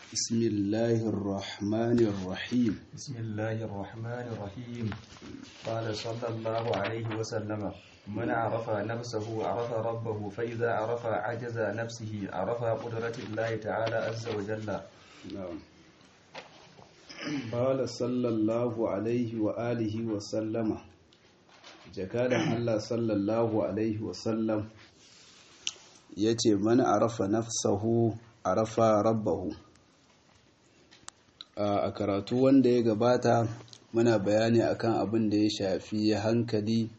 بسم الله الرحمن الرحيم بسم الله الرحمن الرحيم قال صلى الله عليه وسلم من عرف نفسه عرف ربه فإذا عرف عجز نفسه عرف قدرة الله تعالى عز وجل نعم قال صلى الله عليه وآله وسلم jakadan Allah sallallahu alaihi wasallam ya ce mana arafa nafsahu arafa rabbahu a karatu wanda ya gabata muna bayani akan abin da ya shafi hankali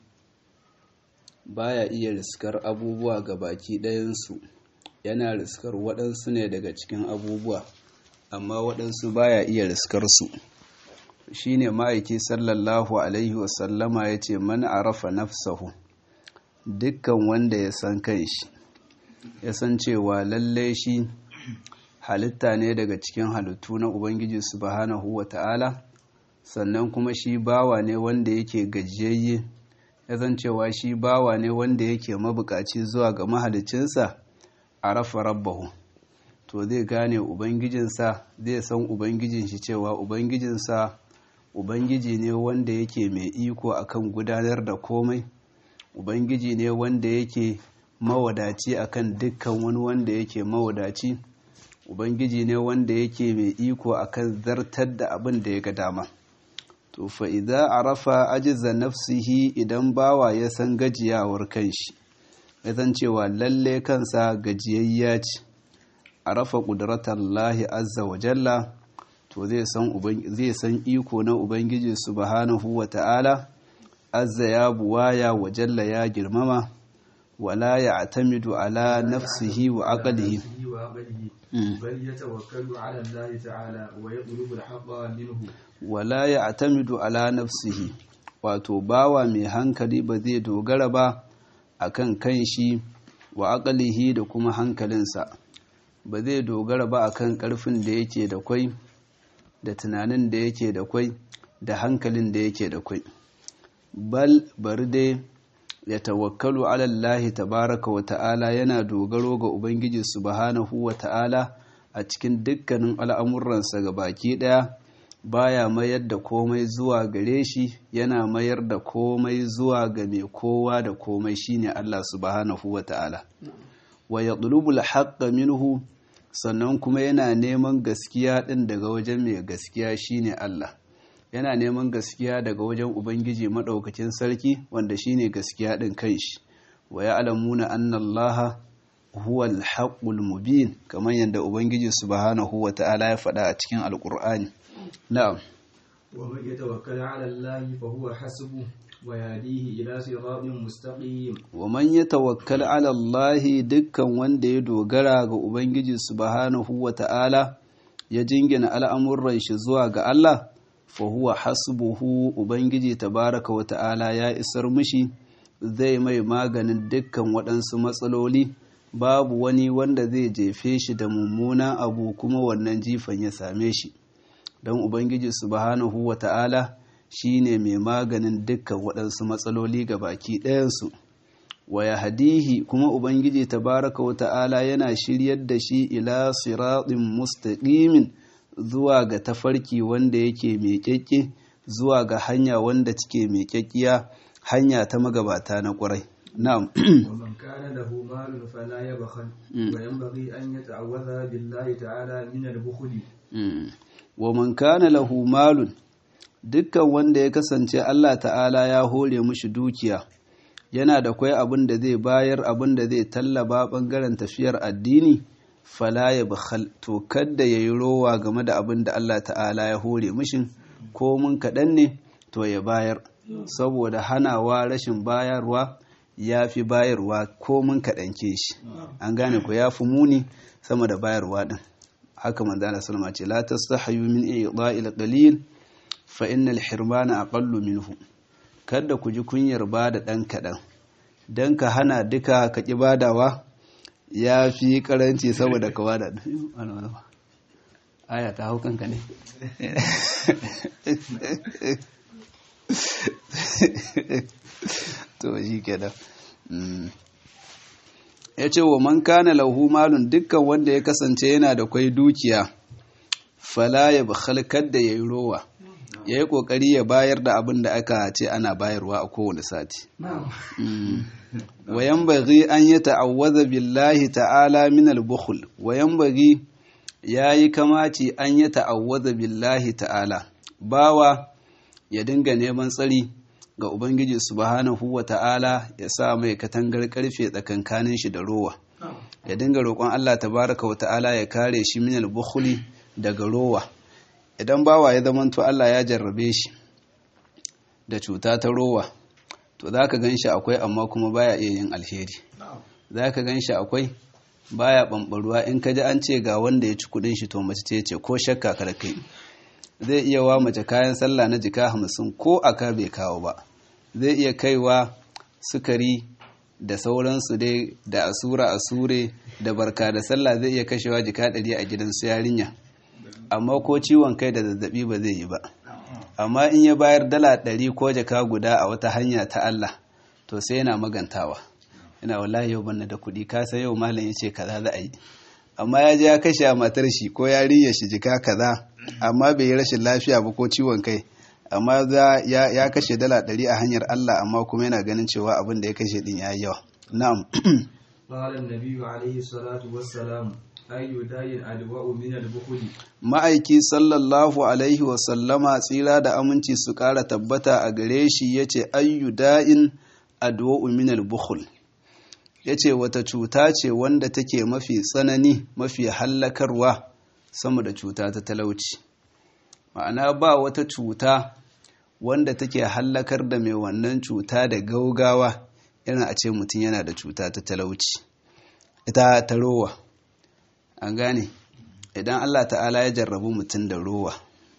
baya iya riskar abubuwa ga baki ɗayansu yana riskar waɗansu ne daga cikin abubuwa amma waɗansu baya iya riskar su shine ma'aiki sallallahu alaihi wasallama ya ce man arafa nafsahu dukkan wanda ya san kanshi ya san cewa lalle shi halitta ne daga cikin halittu na ubangiji subhanahu wa ta'ala sannan kuma shi bawa ne wanda yake gajiyayye ya san cewa shi bawa ne wanda yake mabukaci zuwa ga mahalicinsa arafa rabbahu to zai gane ubangijinsa zai san ubangijin shi cewa ubangijinsa Ubangiji ne wanda yake mai iko akan gudanar da komai, Ubangiji ne wanda yake mawadaci akan dukkan wani wanda yake mawadaci, Ubangiji ne wanda yake mai iko akan zartar da abin da ya ga dama. To fa idza arafa ajiza nafsihi idan bawa ya san gajiyawar kanshi, ya san cewa lalle kansa gajiyayya ce, arafa ƙudratallahi azza wa jalla. to zai san iko na ubangiji subhanahu wa ta'ala azza ya buwaya wa jalla ya girmama wala ya atamidu ala nafsihi wa aqlihi بل يتوكل على الله تعالى ويطلب الحق منه wala ya atamidu ala nafsihi wato bawa mai hankali ba zai dogara ba akan kanshi wa aqlihi da kuma hankalinsa ba zai dogara ba akan karfin da yake da kwai da tunanin da yake da kwai da hankalin da yake da kwai bal bari dai ya tawakkalu alallahi tabaraka wa ta'ala yana dogaro ga ubangiji subhanahu wa ta'ala a cikin dukkanin al'amuransa ga baki daya baya mayar da komai zuwa gare shi yana mayar da komai zuwa ga mai kowa da komai shine Allah subhanahu wa ta'ala wa yatlubul haqqa minhu sannan kuma yana neman gaskiya ɗin daga wajen mai gaskiya shine Allah yana neman gaskiya daga wajen ubangiji maɗaukacin sarki wanda shine gaskiya ɗin kanshi wa ya'lamuna anna Allah huwa al-haqqul mubin kamar yadda ubangiji subhanahu wa ta'ala ya faɗa a cikin alqur'ani na'am wa man yatawakkal 'ala Allah fa huwa hasbuhu ويهديه إلى صراط مستقيم ومن يتوكل على الله dukkan wanda ya dogara ga ubangiji subhanahu wata'ala ya jingina al'amuran shi zuwa ga Allah fa huwa hasbuhu ubangiji tabaraka wata'ala ya isar mishi zai mai maganin dukkan waɗansu matsaloli babu wani wanda zai jefe shi da mummunan abu kuma wannan jifan ya same shi don ubangiji subhanahu wata'ala shi ne mai maganin dukkan waɗansu matsaloli ga baki ɗayansu wa ya hadihi kuma ubangiji tabaraka wa ta'ala yana shiryar da shi ila siraɗin mustaƙimin zuwa ga tafarki wanda yake mai ƙyaƙƙe zuwa ga hanya wanda cike mai ƙyaƙƙiya hanya ta magabata na ƙwarai na'am ومن كان له مال فلا يبخل وينبغي أن يتعوذ بالله تعالى من البخل wa man kana lahu malun dukkan wanda ya kasance Allah ta'ala ya hore mushi dukiya yana da kwai abin da zai bayar abin da zai tallaba bangaren tafiyar addini fala ya bakhal to kadda yayi rowa game da abin da Allah ta'ala ya hore mushi ko mun kaɗan ne to ya bayar saboda hanawa rashin bayarwa ya fi bayarwa ko mun kaɗan ke shi an gane ko ya fi muni sama da bayarwa ɗin haka manzana salama ce la tastahayu min i'da'il qalil fa innal hirmana aqallu minhu kada ku ji kunyar ba da dan kadan dan ka hana duka ka ki badawa ya fi karanci saboda ka bada aya ta haukan ka ne to shi kenan ya ce wa man kana lahu malun dukkan wanda ya kasance yana da kwai dukiya fala ya bakhalkar da yayi rowa yayi kokari ya bayar da abin da aka ce ana bayarwa a kowane sati wa yanbaghi an yata'awwadha billahi ta'ala min al-bukhl wa yanbaghi yayi kamaci an yata'awwadha billahi ta'ala bawa ya dinga neman tsari ga ubangiji subhanahu wa ta'ala ya sa mai katangar karfe tsakankanin shi da rowa ya dinga roƙon Allah tabaraka wa ta'ala ya kare shi min al-bukhli daga rowa idan bawa ya zamanto Allah ya jarrabe shi da cuta ta rowa to zaka ganshi akwai amma kuma baya iya yin alheri zaka ganshi akwai baya bambaruwa in ka ji an ce ga wanda ya ci kudin shi to mace ce ce ko shakka kar kai zai iya wa mace kayan sallah na jika hamsin ko aka bai kawo ba zai iya kaiwa sukari da sauransu dai da asura asure da barka da sallah zai iya kashewa jika ɗari a gidan su yarinya amma ko ciwon kai da zazzabi ba zai yi ba amma in ya bayar dala ɗari ko jaka guda a wata hanya ta Allah to sai yana magantawa ina wallahi yau banna da kuɗi ka san yau malam ya ce kaza za a yi amma ya je ya kashe a matar shi ko yarinya shi jika kaza amma bai yi rashin lafiya ba ko ciwon kai amma ya kashe dala ɗari a hanyar Allah amma kuma yana ganin cewa abin da ya kashe din ya yi yawa na'am قال النبي عليه الصلاة والسلام أي داء أدواء من البخل ma'aiki sallallahu alaihi wasallama tsira da aminci su ƙara tabbata a gare shi ya ce ayyu da'in adwa'u minal bukhul ya ce wata cuta ce wanda take mafi tsanani mafi hallakarwa sama da cuta ta talauci ma'ana ba wata cuta wanda take hallakar da mai wannan cuta da gaugawa irin a ce mutum yana da cuta ta talauci ita ta rowa an gane idan Allah ta'ala ya jarrabu mutum da rowa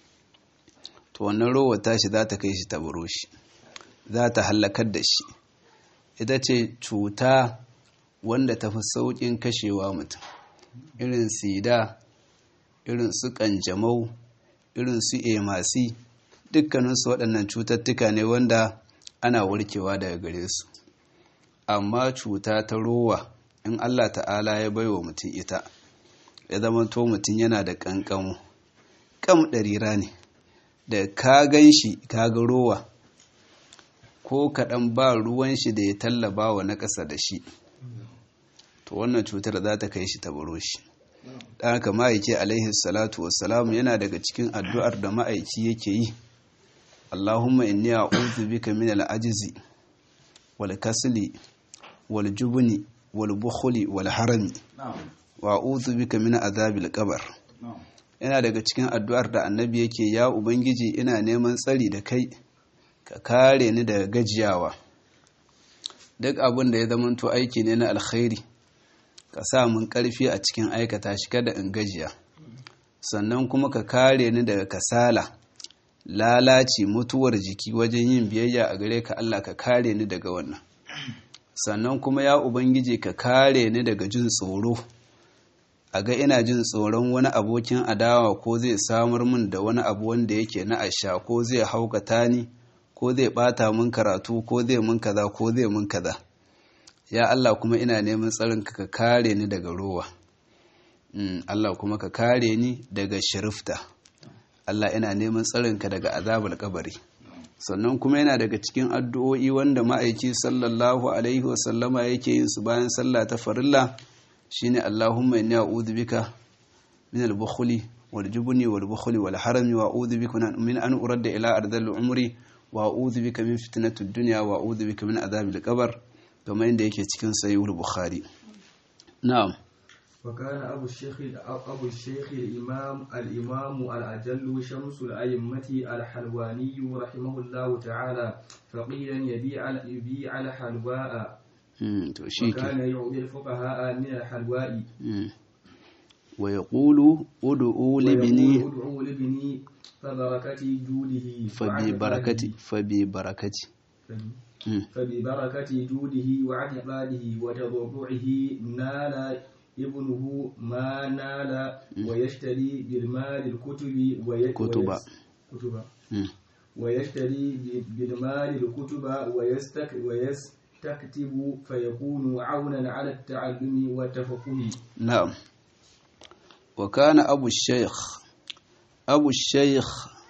to wannan rowa tashi za ta kai shi ta buro shi za ta hallakar da shi ita ce cuta wanda ta fi sauƙin kashewa mutum irin sida irin su ƙanjamau irin su emasi dukkaninsu waɗannan cututtuka ne wanda ana warkewa daga gare su amma cuta ta rowa in Allah ta'ala ya baiwa mutum ita ya zama to mutum yana da ƙanƙamo ƙam ɗarira ne da ka gan shi ka ga rowa ko kaɗan ba ruwan shi da ya tallaba wa na ƙasa da shi to wannan cutar za ta kai shi ta baro shi ɗan haka ma'aiki alaihi salatu wassalam yana daga cikin addu'ar da ma'aiki yake yi Allahumma inni a'udhu bika min al-ajzi wal kasli wal jubni wal bukhli wal harami wa a'udhu bika min azabil qabr yana daga cikin addu'ar da annabi yake ya ubangiji ina neman tsari da kai ka kare ni daga gajiyawa duk abin da ya zamanto aiki ne na alkhairi ka sa mun karfi a cikin aikata shi kada in gajiya sannan kuma ka kare ni daga kasala lalaci mutuwar jiki wajen yin biyayya a gare ka Allah ka kare ni daga wannan sannan kuma ya ubangiji ka kare ni daga jin tsoro a ga ina jin tsoron wani abokin adawa ko zai samar min da wani abu wanda yake na asha ko zai haukata ni ko zai bata min karatu ko zai min kaza ko zai min kaza ya Allah kuma ina neman tsarin ka kare ni daga rowa Allah kuma ka kare ni daga shirifta Allah ina neman tsarin ka daga azabar kabari sannan kuma yana daga cikin addu'o'i wanda ma'aiki sallallahu alaihi wasallama yake yin su bayan sallah ta farilla shine Allahumma inni a'udhu bika min al-bukhli wal jubni wal bukhli wal harami wa a'udhu bika min an uradda ila ardhil umri wa a'udhu bika min fitnatid dunya wa a'udhu bika min adhabil qabr kamar yadda yake cikin sahihul bukhari na'am وكان أبو الشيخ أبو الشيخ الإمام الإمام الأجل شمس الأئمة الحلواني رحمه الله تعالى فقيلا يبيع يبيع الحلواء وكان يعطي الفقهاء من الحلواء ويقول ادعوا لابني ادعوا لابني فبركة جوده فببركة فببركة فببركة جوده وعتقاده وتضرعه نال ابنه ما نال ويشتري بالمال الكتب كتب كتب ويشتري بالمال الكتب ويستك ويستكتب فيكون عونا على التعلم والتفقه نعم وكان أبو الشيخ abu sheikh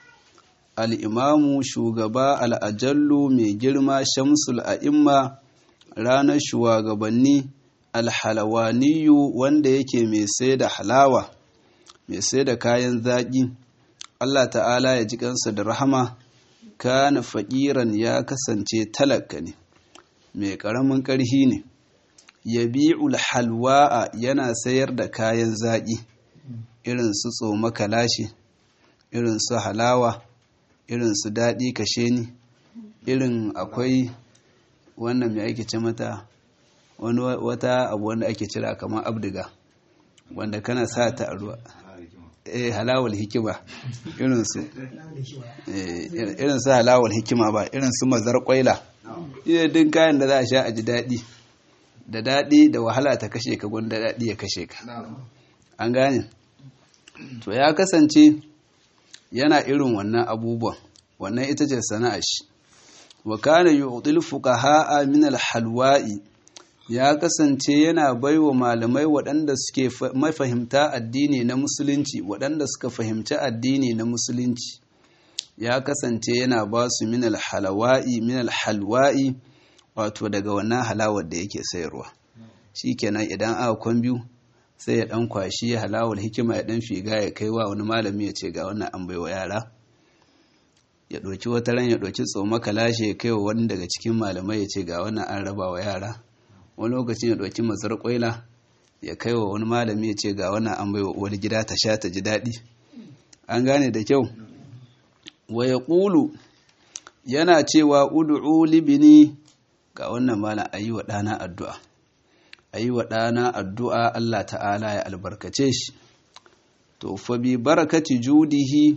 al'imamu shugaba al'ajallu mai girma shamsul a'imma ranar shugabanni alhalawaniyu wanda yake mai sai da halawa mai sai da kayan zaƙi Allah ta'ala ya ji kansa da rahama kana faƙiran ya kasance talaka ne mai ƙaramin ƙarhi ne yabi'ul halwa'a yana sayar da kayan zaƙi irin su tsoma kalashi irin su halawa irin su daɗi kashe ni irin akwai wannan mai ake ce mata wani wata abu wanda ake cira kamar abdiga wanda kana sa ta a ruwa eh halawal hikima irin su irin su halawal hikima ba irin su mazar kwaila din kayan da za a sha a ji daɗi da daɗi da wahala ta kashe ka gwanda daɗi ya kashe ka an gane to ya kasance yana irin wannan abubuwan wannan ita ce sana'ar shi wa kana yu'til fuqaha min al-halwa'i ya kasance yana baiwa malamai waɗanda suke mafahimta addini na musulunci waɗanda suka fahimci addini na musulunci ya kasance yana ba su min al-halwa'i min al-halwa'i wato daga wannan halawar da yake sayarwa shikenan idan aka kwan biyu sai ya dan kwashi halawar hikima ya dan figa ya kai wa wani malami ya ce ga wannan an baiwa yara ya ɗauki wata ran ya ɗauki tsoma kalashe ya kai wa wani daga cikin malamai ya ce ga wannan an raba wa yara wani lokacin ya ɗauki mazar ƙwaila ya kai wa wani malami ya ce ga wannan an baiwa uwar gida ta sha ta ji daɗi an gane da kyau wa ya ƙulu yana cewa udu'u libini ga wannan malam a yi wa ɗana addu'a a yi wa ɗana addu'a Allah ta'ala ya albarkace shi to fa bi barakati judihi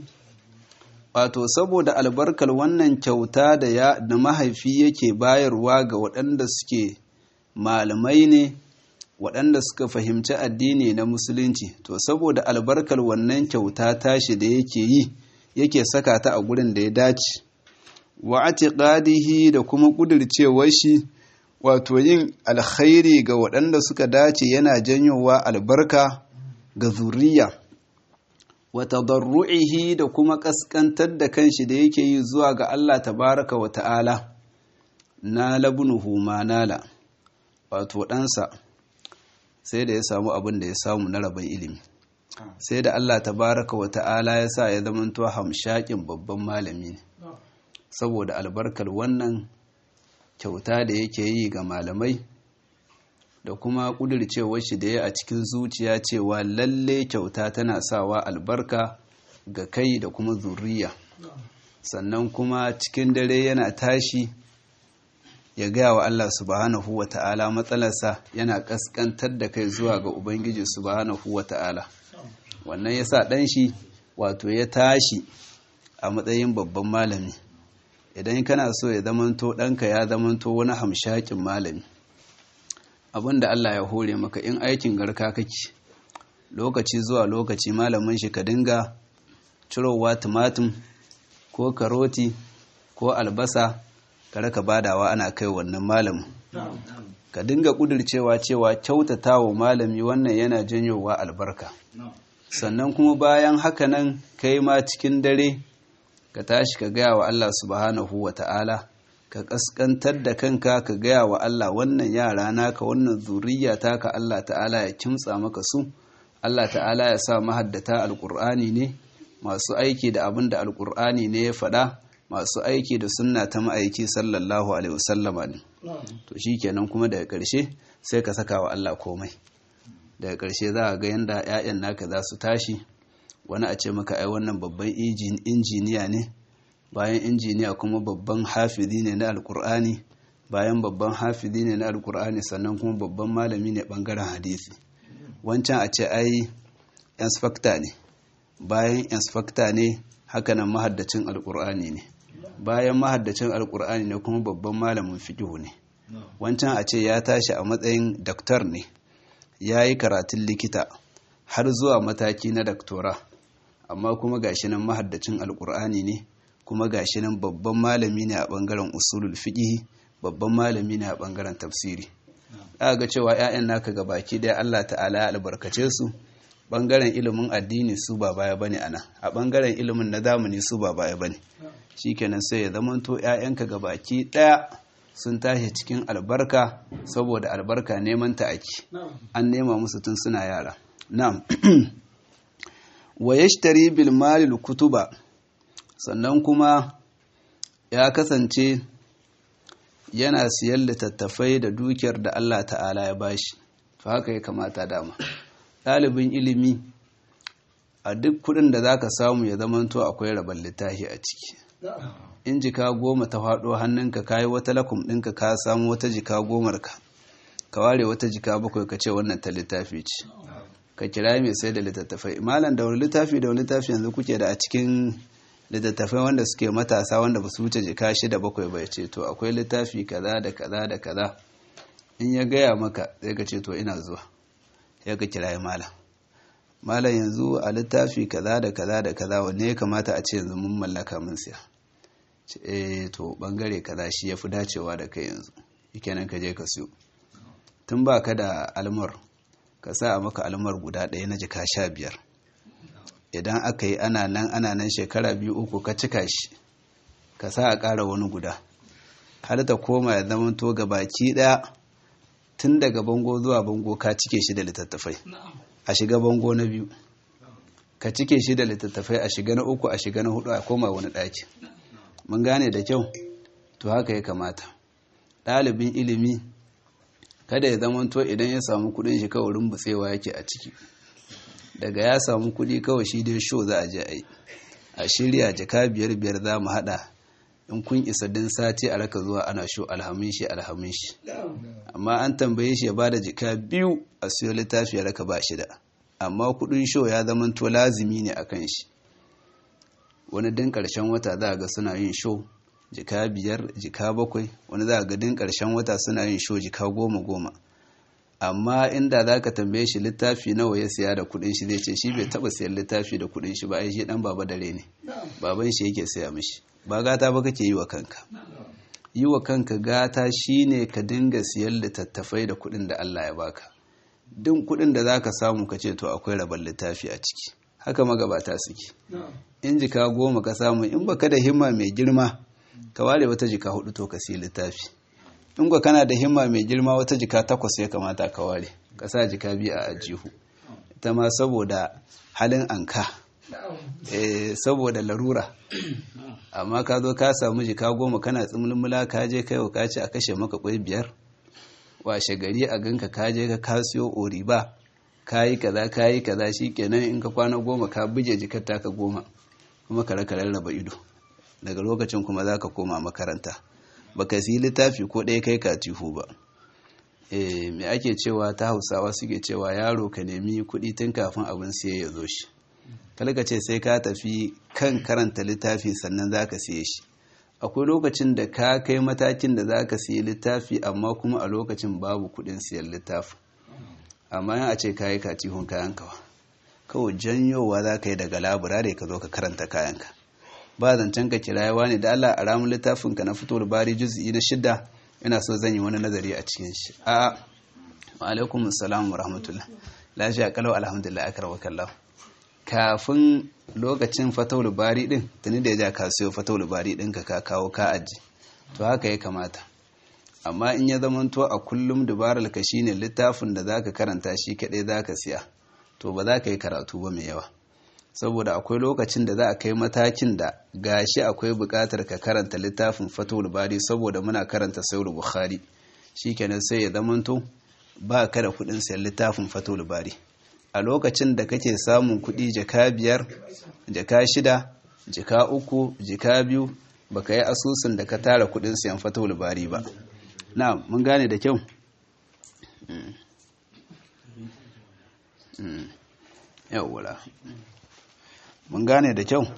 wato saboda albarkar wannan kyauta da ya da mahaifi yake bayarwa ga waɗanda suke malamai ne waɗanda suka fahimci addini na musulunci to saboda albarkar wannan kyauta tashi da yake yi yake saka ta a gurin da ya dace wa atiqadihi da kuma kudircewar shi wato yin alkhairi ga waɗanda suka dace yana janyowa albarka ga zuriya wa tadarru'ihi da kuma kaskantar da kanshi da yake yi zuwa ga Allah tabaraka wa ta'ala na labnuhu ma nala wato ɗansa sai da ya samu abin da ya samu na rabin ilimi sai da Allah tabaraka wa ta'ala ya sa ya zamanto hamshakin babban malami ne saboda albarkar wannan kyauta da yake yi ga malamai da kuma ƙudurcewar shi da ya a cikin zuciya cewa lalle kyauta tana sawa albarka ga kai da kuma zuriya sannan kuma cikin dare yana tashi ya gaya wa Allah subhanahu wa ta'ala matsalarsa yana kaskantar da kai zuwa ga Ubangiji subhanahu wa ta'ala wannan ya sa ɗan shi wato ya tashi a matsayin babban malami idan kana so ya zamanto ɗanka ya zamanto wani hamshakin malami abinda Allah ya hore maka in aikin garka kake lokaci zuwa lokaci malamin shi ka dinga cirowa tumatum ko karoti ko albasa ka raka badawa ana kai wannan malamin ka dinga kudircewa cewa kyautata wa malami wannan yana janyowa albarka sannan kuma bayan haka nan kai ma cikin dare ka tashi ka gaya wa Allah subhanahu wa ta'ala ka kaskantar da kanka ka gaya wa Allah wannan yara naka wannan zuriya taka Allah ta'ala ya kimtsa maka su Allah ta'ala ya sa mahaddata alkur'ani ne masu aiki da abin da alkur'ani ne ya faɗa masu aiki da sunna ta ma'aiki sallallahu alaihi wasallama ne to shikenan kuma daga ƙarshe sai ka saka wa Allah komai daga ƙarshe za a ga yanda 'ya'yan naka za su tashi wani a ce maka ai wannan babban injiniya ne bayan injiniya kuma babban hafizi ne na alkur'ani bayan babban hafizi ne na alkur'ani sannan kuma babban malami ne bangaren hadisi wancan a ce ai inspector ne bayan inspector ne hakanan mahaddacin alkur'ani ne bayan mahaddacin alkur'ani ne kuma babban malamin fiqhu ne wancan a ce ya tashi a matsayin daktar ne ya yi karatun likita har zuwa mataki na daktora amma kuma gashi nan mahaddacin alkur'ani ne kuma gashi nan babban malami ne a bangaren usulul fiqh babban malami ne a bangaren tafsiri aka ga cewa ƴaƴan naka baki daya Allah ta'ala ya albarkace su bangaren ilimin addini su ba baya bane ana a bangaren ilimin na zamani su ba baya bane shikenan sai ya zamanto ƴaƴanka gabaki daya sun tashi cikin albarka saboda albarka neman ta ake an nema musu tun suna yara na'am wa yashtari bil malil kutuba sannan kuma ya kasance yana siyan littattafai da dukiyar da Allah ta'ala ya bashi to haka ya kamata dama ɗalibin ilimi a duk kudin da zaka samu ya zamanto akwai rabon littafi a ciki in jika goma ta faɗo hannunka kayi wata lakum ɗinka ka samu wata jika gomar ka ka ware wata jika bakwai ka ce wannan ta littafi ce ka kira mai sai da littattafai malam da wani littafi da wani littafi yanzu kuke da a cikin littattafai wanda suke matasa wanda ba su wuce jika shida bakwai bai ce to akwai littafi kaza da kaza da kaza in ya gaya maka sai ka ce to ina zuwa ya ka kira malam malam yanzu a littafi kaza da kaza da kaza wanne ya kamata a ce yanzu mun mallaka mun siya eh to bangare kaza shi yafi dacewa da kai yanzu kenan ka je ka siyo tun ba ka da almar ka sa a maka almar guda ɗaya na jika sha biyar idan aka yi ana nan ana nan shekara biyu uku ka cika shi ka sa a ƙara wani guda har ta koma ya zama to ga baki ɗaya tun daga bango zuwa bango ka cike shi da littattafai a shiga bango na biyu ka cike shi da littattafai a shiga na uku a shiga na hudu a koma wani ɗaki mun gane da kyau to haka ya kamata ɗalibin ilimi kada ya zama to idan ya samu kudin shi kawai rumbutsewa yake a ciki daga ya samu kudi kawai shi dai show za a je a yi a shirya jaka biyar biyar za mu hada in kun isa din sati a raka zuwa ana sho alhamin shi alhamin shi amma an tambaye shi ya bada jika biyu a siyo littafi ya raka ba shi da amma kudin show ya zama to lazimi ne akan shi wani din karshen wata za ga suna yin show jika biyar jika bakwai wani za ga din karshen wata suna yin show jika goma goma amma inda za ka tambaye shi littafi nawa ya siya da kudin shi zai ce shi bai taba siyan littafi da kudin shi ba ai shi dan baba dare ne baban shi yake siya mishi ba gata ba kake yi wa kanka yi wa kanka gata shine ka dinga siyan littattafai da kudin da Allah ya baka duk kudin da zaka samu ka ce to akwai rabon littafi a ciki haka magabata suke in jika goma ka samu in baka da himma mai girma ka ware wata jika hudu to ka siya littafi in ka kana da himma mai girma wata jika takwas ya kamata ka ware ka sa jika biyu a ajihu ita ma saboda halin anka eh saboda larura amma ka zo ka samu jika goma kana tsimulmula ka je kai ka ce a kashe maka kwai biyar washe gari a ganka ka je ka kasiyo oriba ka yi kaza ka yi kaza kenan in ka kwana goma ka buge jikar taka goma kuma ka raka rarraba ido daga lokacin kuma za ka koma makaranta baka siyi littafi ko ɗaya kai katihu ba eh me ake cewa ta hausawa suke cewa yaro ka nemi kuɗi tun kafin abin siye ya zo shi kalka ce sai ka tafi kan karanta littafi sannan za ka siye shi akwai lokacin da ka kai matakin da za ka siyi littafi amma kuma a lokacin babu kuɗin siyan littafi amma yan a ce ka yi katihun kayan kawa kawai janyowa za ka yi daga laburare ka zo ka karanta kayanka ba zancen ka kirayewa ne da Allah a ramun littafinka na fito bari juz'i na shidda ina so zan yi wani nazari a cikin shi a wa alaikum assalam wa rahmatullah lafiya kalau alhamdulillah akar kallahu kafin lokacin fatawul bari din tuni da ya ja ka sayo fatawul bari din ka ka kawo ka aji to haka ya kamata amma in ya zamanto a kullum dubarar ka shine littafin da zaka karanta shi kadai zaka siya to ba za ka yi karatu ba mai yawa saboda akwai lokacin da za a kai matakin da gashi akwai buƙatar ka karanta littafin fatul bari saboda muna karanta sayar bukhari shikenan sai ya zamanto ba ka da kuɗin sayan littafin fatul bari a lokacin da kake samun kuɗi jaka biyar jaka shida jaka uku jaka biyu baka yi asusun da ka tara kuɗin sayan fatul bari ba na mun gane da kyau yawwa mun gane da kyau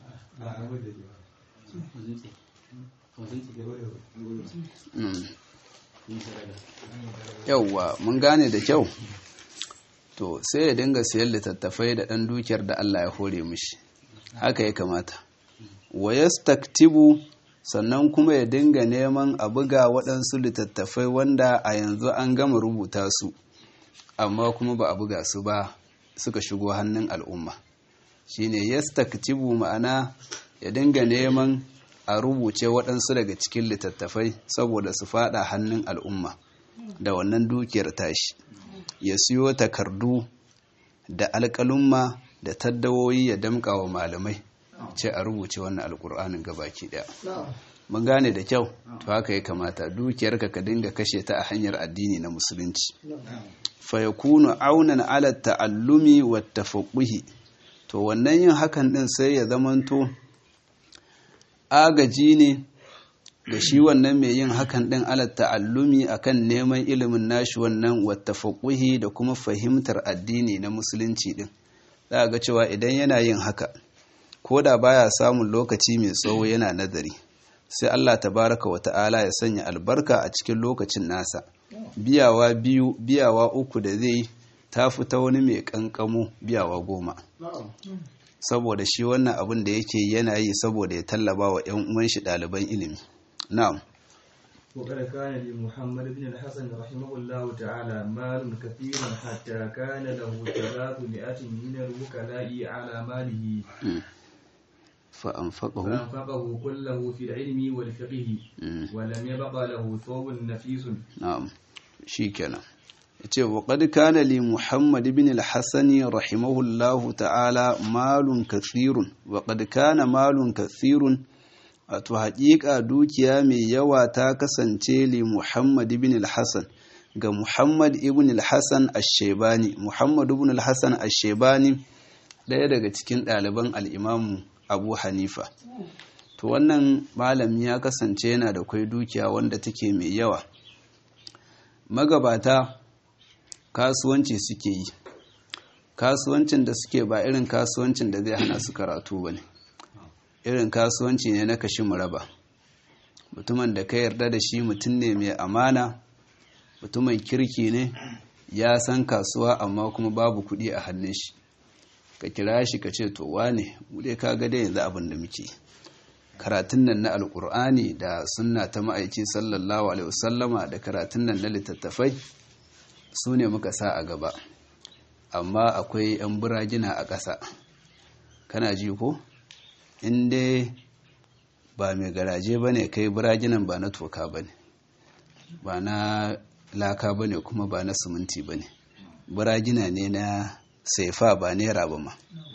yauwa mun gane da kyau to sai ya dinga siyan littattafai da ɗan dukiyar da Allah ya hore mishi haka ya kamata wa yastaktibu sannan kuma ya dinga neman a buga waɗansu littattafai wanda a yanzu an gama rubuta su amma kuma ba a buga su ba suka shigo hannun al'umma shine yastaktibu ma'ana ya dinga neman a rubuce waɗansu daga cikin littattafai saboda su fada hannun al'umma da wannan dukiyar tashi ya siyo takardu da alƙalumma da taddawoyi ya damƙa wa malamai ce a rubuce wannan alƙur'anin gabaki ɗaya mun gane da kyau to haka ya kamata dukiyarka ka dinga kashe ta a hanyar addini na musulunci fa yakunu aunan ala ta'allumi wa tafaqquhi to wannan yin hakan din sai ya zamanto agaji ne ga shi wannan mai yin hakan din ala ta'allumi akan neman ilimin nashi wannan wa tafaqquhi da kuma fahimtar addini na musulunci din za ga cewa idan yana yin haka ko da baya samun lokaci mai tsawo yana nazari sai Allah tabaraka wa ta'ala ya sanya albarka a cikin lokacin nasa biyawa biyu biyawa uku da zai ta fita wani mai kankamo biyawa goma saboda shi wannan abin da yake yana yi saboda ya tallaba wa 'yan uwan shi ɗaliban ilimi na'am وقد كان لمحمد بن الحسن رحمه الله تعالى مال كثير حتى كان له ثلاثمائة من الوكلاء على ماله فأنفقه فأنفقه كله في العلم والفقه ولم يبق له ثوب نفيس na'am shikenan yace wa qad kana li muhammad ibn al-hasan rahimahullahu ta'ala malun kathirun wa qad kana malun kathirun wato haƙiƙa dukiya mai yawa ta kasance li muhammad ibn al-hasan ga muhammad ibn al-hasan ash-shaybani muhammad ibn al-hasan ash-shaybani ɗaya daga cikin ɗaliban al-imamu abu hanifa to wannan malami ya kasance yana da kwai dukiya wanda take mai yawa magabata kasuwanci suke yi kasuwancin da suke ba irin kasuwancin da zai hana su karatu ba ne irin kasuwanci ne na kashi muraba mutumin da ka yarda da shi mutum ne mai amana mutumin kirki ne ya san kasuwa amma kuma babu kuɗi a hannun shi ka kira shi ka ce to wane bude ka ga dai yanzu abin da muke karatun nan na alkur'ani da sunna ta ma'aiki sallallahu alaihi wasallama da karatun nan na littattafai su ne muka sa a gaba amma akwai 'yan buragina a ƙasa kana ji ko in dai ba mai garaje ba ne kai buraginan ba na toka ba ne ba na laka ba ne kuma ba na siminti ba ne buragina ne na saifa ba naira ba ma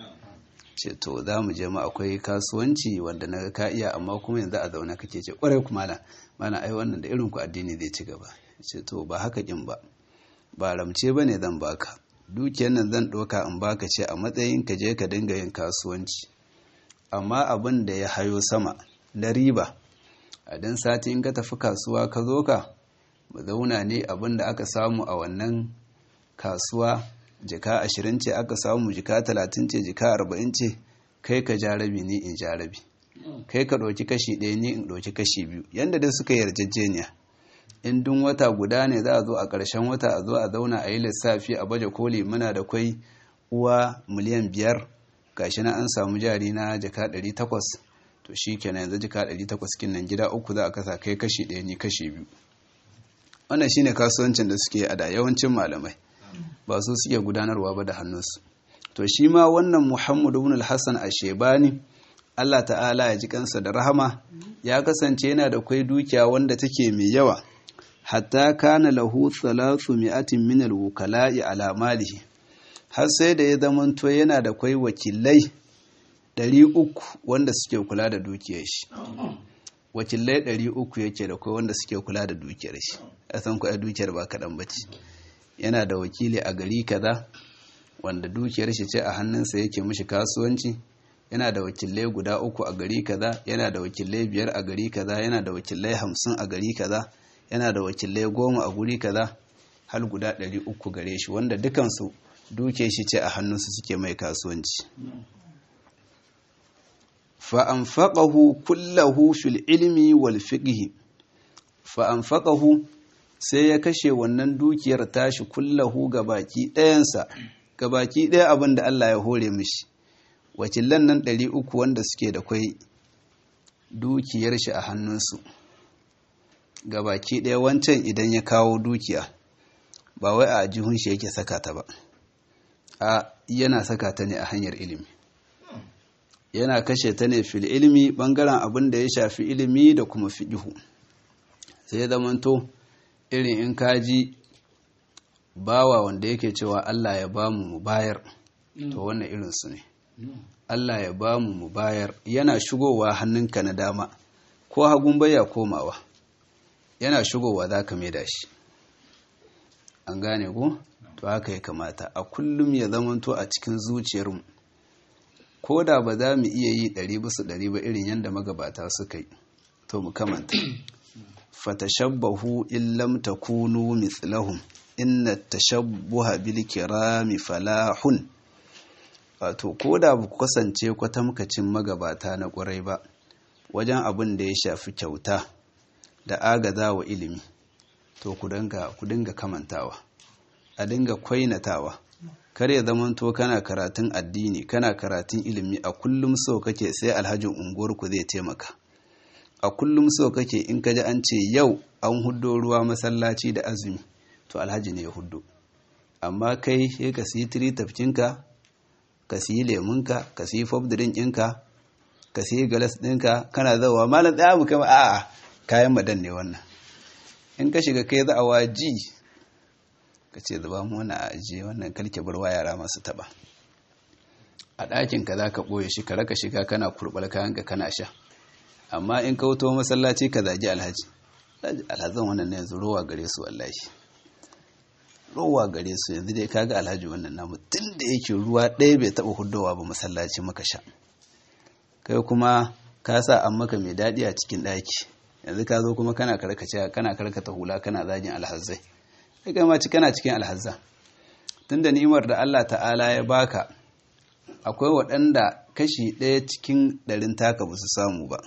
ce to za mu je ma akwai kasuwanci wanda na ka iya amma kuma yanzu a zaune kake ce kwarai kuma na mana ai wannan da irin ku addini zai ci gaba ce to ba haka kin ba ba ramce ba ne zan baka dukiyar nan zan ɗauka in baka ce a matsayin ka je ka dinga yin kasuwanci amma abin da ya hayo sama na riba a dan sati in ka tafi kasuwa ka zo ka mu zauna ne abin da aka samu a wannan kasuwa jika ashirin ce aka samu jika talatin ce jika arba'in ce kai ka jarabi ni in jarabi kai ka ɗauki kashi ɗaya ni in ɗauki kashi biyu yadda dai suka yarjejeniya in dun wata guda ne za a zo a ƙarshen wata a zo a zauna a yi lissafi a baje koli muna da kwai uwa miliyan biyar gashi na an samu jari na jika ɗari takwas to shi kenan yanzu jika ɗari takwas kin nan gida uku za a kasa kai kashi ɗaya ni kashi biyu wannan shine kasuwancin da suke a da yawancin malamai ba su suke gudanarwa ba da hannunsu to shi ma wannan muhammad ibn al-hassan ashebani Allah ta'ala ya ji kansa da rahama ya kasance yana da kwai dukiya wanda take mai yawa hatta kana lahu thalathu mi'atin min al-wukala'i ala malihi har sai da ya zamanto yana da kwai wakilai 300 wanda suke kula da dukiyar shi wakilai 300 yake da kwai wanda suke kula da dukiyar shi a san kuwa dukiyar ba kaɗan bace yana da wakili a gari kaza wanda dukiyar shi ce a hannunsa yake mishi kasuwanci yana da wakilai guda uku a gari kaza yana da wakilai biyar a gari kaza yana da wakilai hamsin a gari kaza yana da wakilai goma a guri kaza har guda ɗari uku gare shi wanda dukansu duke shi ce a hannunsu suke mai kasuwanci fa'amfaƙahu kullahu fil ilmi wal fiqhi fa'amfaƙahu sai ya kashe wannan dukiyar tashi kullahu ga baki ɗayansa ga baki ɗaya abin da Allah ya hore mishi wakilan nan ɗari uku wanda suke da kwai dukiyar shi a hannunsu ga baki ɗaya wancan idan ya kawo dukiya ba wai a jihun shi yake saka ta ba a yana saka ta ne a hanyar ilimi yana kashe ta ne fil ilimi bangaren abin da ya shafi ilimi da kuma fiƙihu sai zamanto irin in kaji bawa wanda yake cewa Allah ya bamu mu bayar to wannan irin su ne Allah ya bamu mu bayar yana shigowa hannunka na dama ko hagun baya komawa yana shigowa za ka da shi an gane ku to haka ya kamata a kullum ya zamanto a cikin zuciyarmu ko da ba za mu iya yi ɗari bisa ɗari ba irin yadda magabata suka yi to mu kamanta fatashabbahu illam takunu mithlahum inna tashabbuha bil kirami falahun wato ko da ba ku kasance kwatamkacin magabata na ƙwarai ba wajen abin da ya shafi kyauta da agaza wa ilimi to ku dinga kamantawa a dinga kwainatawa kar ya zamanto kana karatun addini kana karatun ilimi a kullum so kake sai alhajin unguwarku zai taimaka a kullum so kake in ka ji an ce yau an huddo ruwa masallaci da azumi to alhaji ne ya huddo amma kai sai ka siyi tiri tafkinka ka siyi lemunka ka siyi fobdirin ɗinka ka siyi galas ɗinka kana zawa malam ɗaya mu kama a'a kayan madan ne wannan in ka shiga kai za a waji ka ce zuba mu wani ajiye wannan kalke barwa yara masu taba a ɗakin ka za ka ɓoye shi ka raka shiga kana kurɓar kayan ka kana sha amma in ka wuto masallaci ka zagi alhaji alhazan wannan na yanzu rowa gare su wallahi rowa gare su yanzu dai kaga alhaji wannan namu tun da yake ruwa ɗaya bai taɓa hudowa ba masallaci maka sha kai kuma ka sa an maka mai daɗi a cikin ɗaki yanzu ka zo kuma kana karkace kana karkata hula kana zagin alhazzai sai kai ma ci kana cikin alhazza tunda ni'imar da Allah ta'ala ya baka akwai waɗanda kashi ɗaya cikin ɗarin taka ba su samu ba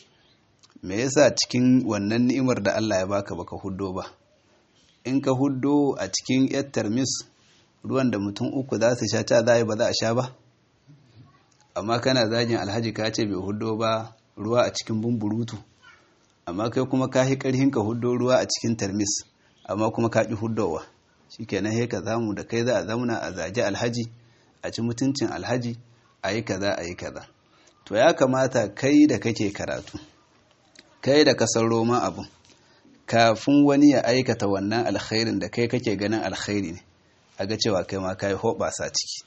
me yasa cikin wannan ni'imar da Allah ya baka baka huddo ba in ka huddo a cikin yar tarmis ruwan da mutum uku za su sha ta za ba za a sha ba amma kana zagin alhaji ka ce bai huddo ba ruwa a cikin bumburutu amma kai kuma ka yi ƙarhin ka huddo ruwa a cikin tarmis amma kuma ka ƙi huddowa shi kenan sai ka zamu da kai za a zamuna a zagi alhaji a ci mutuncin alhaji a yi kaza a yi kaza to ya kamata kai da kake karatu kai da kasar roman abun kafin wani ya aikata wannan alkhairin da kai kake ganin alkhairi ne a ga cewa kai ma ka yi hoɓasa ciki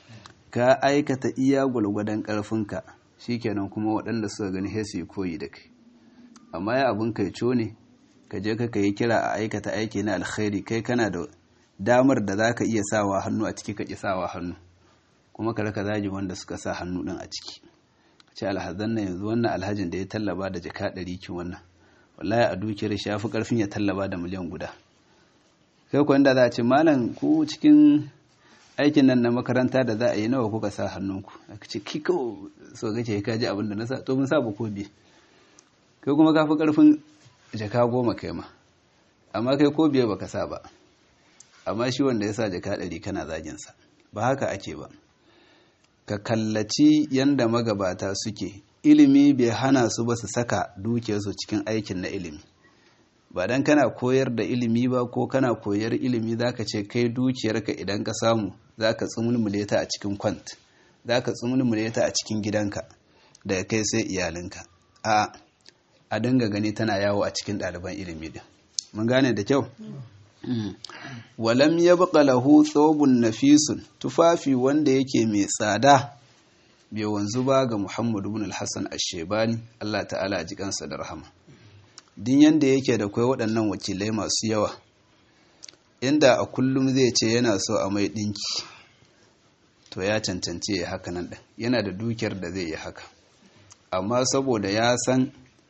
ka aikata iya gwalgwadon ƙarfinka shikenan kuma waɗanda suka gani sai su yi koyi da kai amma ya abin kai ne ka je ka yi kira a aikata aiki na alkhairi kai kana da damar da za ka iya sawa hannu a ciki ka ƙi sawa hannu kuma ka raka zagi wanda suka sa hannu ɗin a ciki ce alhazan na yanzu wannan alhajin da ya tallaba da jaka ɗari ki wannan wallahi a dukiyar shi ya fi ƙarfin ya tallaba da miliyan guda kai kuwa inda za a ce malam ku cikin aikin nan na makaranta da za a yi nawa kuka sa hannunku a ce ki kawo so kace ka ji abin da na sa to mun sa ba ko biye kai kuma ka fi ƙarfin jaka goma kai ma amma kai ko biye baka sa ba amma shi wanda ya sa jaka ɗari kana zaginsa ba haka ake ba ka kallaci yanda magabata suke ilimi bai hana su ba su saka dukiyarsu cikin aikin na ilimi ba dan kana koyar da ilimi ba ko kana koyar ilimi zaka ce kai dukiyarka idan ka samu zaka tsumulmule ta a cikin kwant zaka tsumulmule ta a cikin gidanka daga kai sai iyalinka a a dinga gani tana yawo a cikin ɗaliban ilimi din mun gane da kyau walam ya baka lahu tsobun nafisun tufafi wanda yake mai tsada bai wanzu ba ga muhammadu bin alhassan ashebani allah ta'ala a jikansa da rahama din yanda yake da kwai waɗannan wakilai masu yawa inda a kullum zai ce yana so a mai ɗinki to ya cancance ya haka nan ɗin yana da dukiyar da zai yi haka amma saboda ya san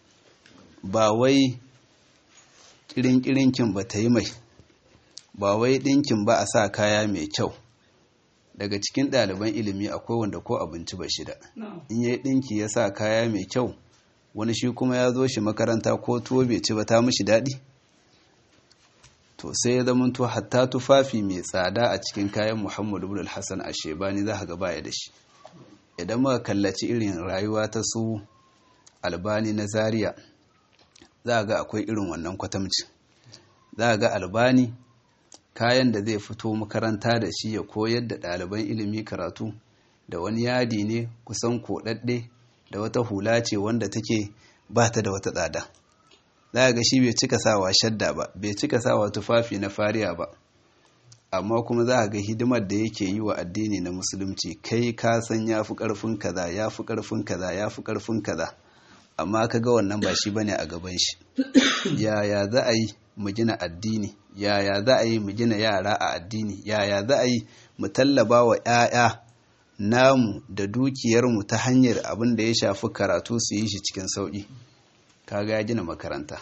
ba wai ƙirin-ƙirinkin ba ta yi mai ba wai ɗinkin ba a sa kaya mai kyau daga cikin ɗaliban ilimi akwai wanda ko abinci ba shida in yi ɗinki ya sa kaya mai kyau wani shi kuma ya zo shi makaranta ko tuwo bai ci ba ta mishi daɗi to sai ya zama to hatta tufafi mai tsada a cikin kayan muhammadu bin hassan a shebani za ga baya da shi idan muka kallaci irin rayuwa ta su albani na zaria za ga akwai irin wannan kwatamci za ga albani kayan da zai fito makaranta da shi ya koyar da ɗaliban ilimi karatu da wani yadi ne kusan koɗaɗɗe da wata hula ce wanda take ba ta da wata tsada za ga shi bai cika sawa shadda ba bai cika sawa tufafi na fariya ba amma kuma za ga hidimar da yake yi wa addini na musulunci kai ka san ya fi ƙarfin kaza ya fi ƙarfin kaza ya fi ƙarfin kaza amma ka ga wannan ba shi bane a gaban shi yaya za a yi mu gina addini yaya za a yi mu gina yara a addini yaya za a yi mu tallaba wa 'ya'ya namu da dukiyarmu ta hanyar abin da ya shafi karatu su yi shi cikin sauƙi kaga ya gina makaranta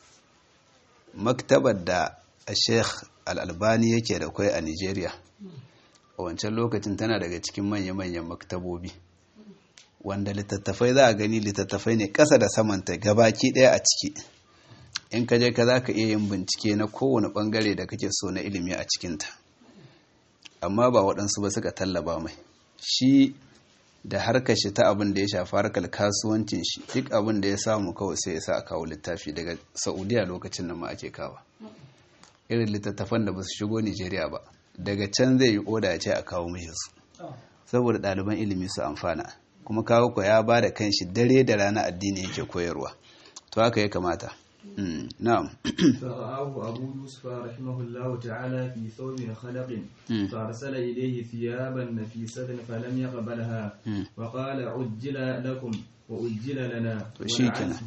maktabar da a sheikh al'albani yake da kwai a nigeria a wancan lokacin tana daga cikin manya-manyan maktabobi wanda littattafai za a gani littattafai ne ƙasa da samanta gabaki ɗaya a ciki in ka je ka za ka iya yin bincike na kowane ɓangare da kake so na ilimi a cikinta amma ba waɗansu ba suka tallaba mai shi da harkar shi ta abin da ya shafi harkar kasuwancin shi duk abin da ya samu kawai sai ya sa a kawo littafi daga saudiya lokacin nan ma ake kawa irin littattafan da ba su shigo nigeria ba daga can zai yi oda ya ce a kawo mishi su saboda ɗaliban ilimi su amfana kuma kawo ko ya ba da kanshi dare da rana addini yake koyarwa to haka ya kamata na'am فرآه أبو يوسف رحمه الله تعالى في ثوب خلق فأرسل إليه ثيابا نفيسة فلم يقبلها وقال عجل لكم وأجل لنا شيكنا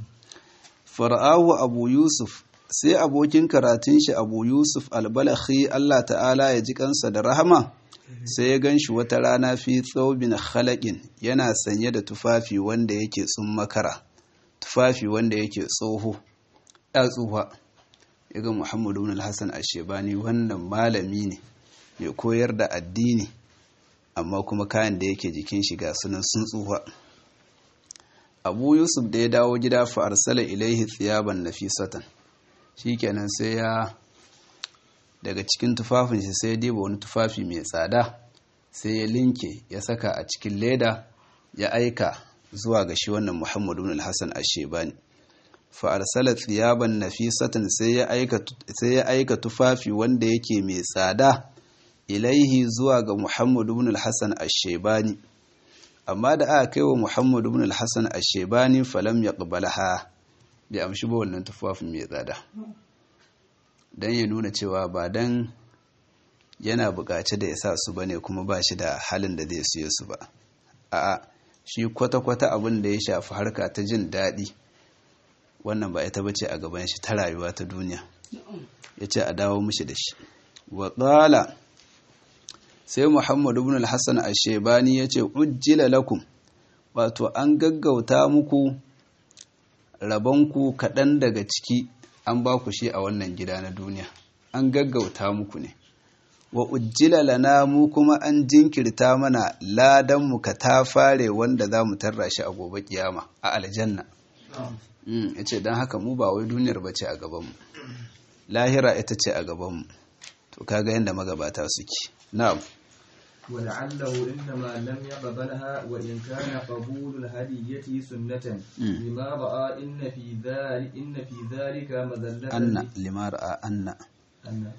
فرآه أبو يوسف sai abokin karatun shi abu yusuf albalakhi Allah ta'ala ya ji kansa da rahama sai ya gan shi wata rana fi tsaubin khalaƙin yana sanye da tufafi wanda yake makara tufafi wanda yake tsoho ya tsufa ya ga muhammadu bin hassan ashebani wannan malami ne mai koyar da addini amma kuma kayan da yake jikin shiga sunan sun tsufa abu yusuf da ya dawo gida fa arsala ilaihi tsiyaban nafisatan shikenan sai ya daga cikin tufafin shi sai ya diba wani tufafi mai tsada sai ya linke ya saka a cikin leda ya aika zuwa ga shi wannan muhammadu bin hassan ashebani fa'arsala tsiyaban nafisatan sai ya aika tufafi wanda yake mai tsada ilaihi zuwa ga Muhammadu bin al-Hassan ash-Shaybani amma da aka kai wa Muhammadu bin al-Hassan ash-Shaybani falam yaqbalaha bai amshi ba wannan tufafin mai tsada dan ya nuna cewa ba dan yana buƙaci da ya sa su bane kuma ba shi da halin da zai siyo su ba a'a shi kwata-kwata abin da ya shafi harka ta jin daɗi wannan ba ita bace a gaban shi ta rayuwa ta duniya ya ce a dawo mishi da shi wa ƙala sai muhammadu ibn al-hassan ashebani ya ce ujjila lakum wato an gaggauta muku rabonku kaɗan daga ciki an ba ku shi a wannan gida na duniya an gaggauta muku ne wa ujjila lana mu kuma an jinkirta mana ladanmu ka ta fare wanda za mu tarra shi a gobe kiyama a aljanna ya ce don haka mu ba wai duniyar ba ce a gabanmu lahira ita ce a gabanmu to kaga yadda magabata suke na'am ولعله إنما لم يقبلها وإن كان قبول الهدية سنة لما رأى إن في ذلك إن في ذلك مذلة أن لما رأى أن أن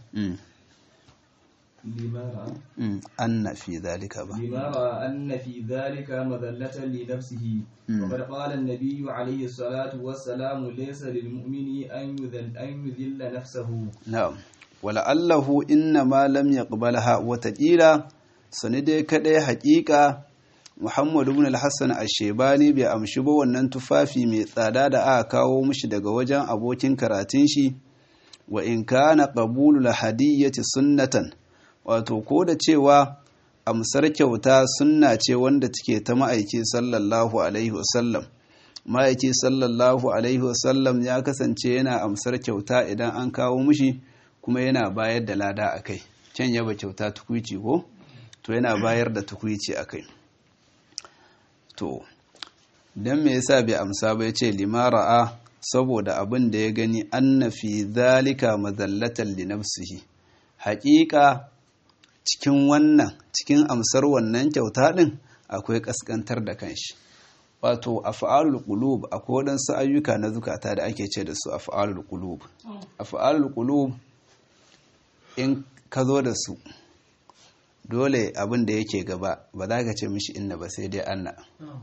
لما رأى أن في ذلك با لما رأى أن في ذلك مذلة لنفسه وقد قال النبي عليه الصلاة والسلام ليس للمؤمن أن يذل أن يذل نفسه نعم ولعله إنما لم يقبلها وتقيلا sani dai kadai hakika Muhammadu ibn al-Hassan ash-Shaybani bai amshi ba wannan tufafi mai tsada da aka kawo mishi daga wajen abokin karatun shi wa in kana qabulul hadiyyati sunnatan wato ko da cewa amsar kyauta sunna ce wanda take ta ma'aiki sallallahu alaihi wasallam ma'aiki sallallahu alaihi wasallam ya kasance yana amsar kyauta idan an kawo mishi kuma yana bayar da lada akai can yaba kyauta tukuici ko to yana bayar da tukwici a kai to don me yasa bai amsa ba ya ce limara'a saboda abin da ya gani anna fi zalika mazallatan li nafsihi haƙiƙa cikin wannan cikin amsar wannan kyauta ɗin akwai ƙasƙantar da kanshi wato af'alul qulub akwai waɗansu ayyuka na zukata da ake ce da su af'alul qulub af'alul qulub in ka zo da su dole abin da yake gaba ba za ka ce mishi inna ba sai dai anna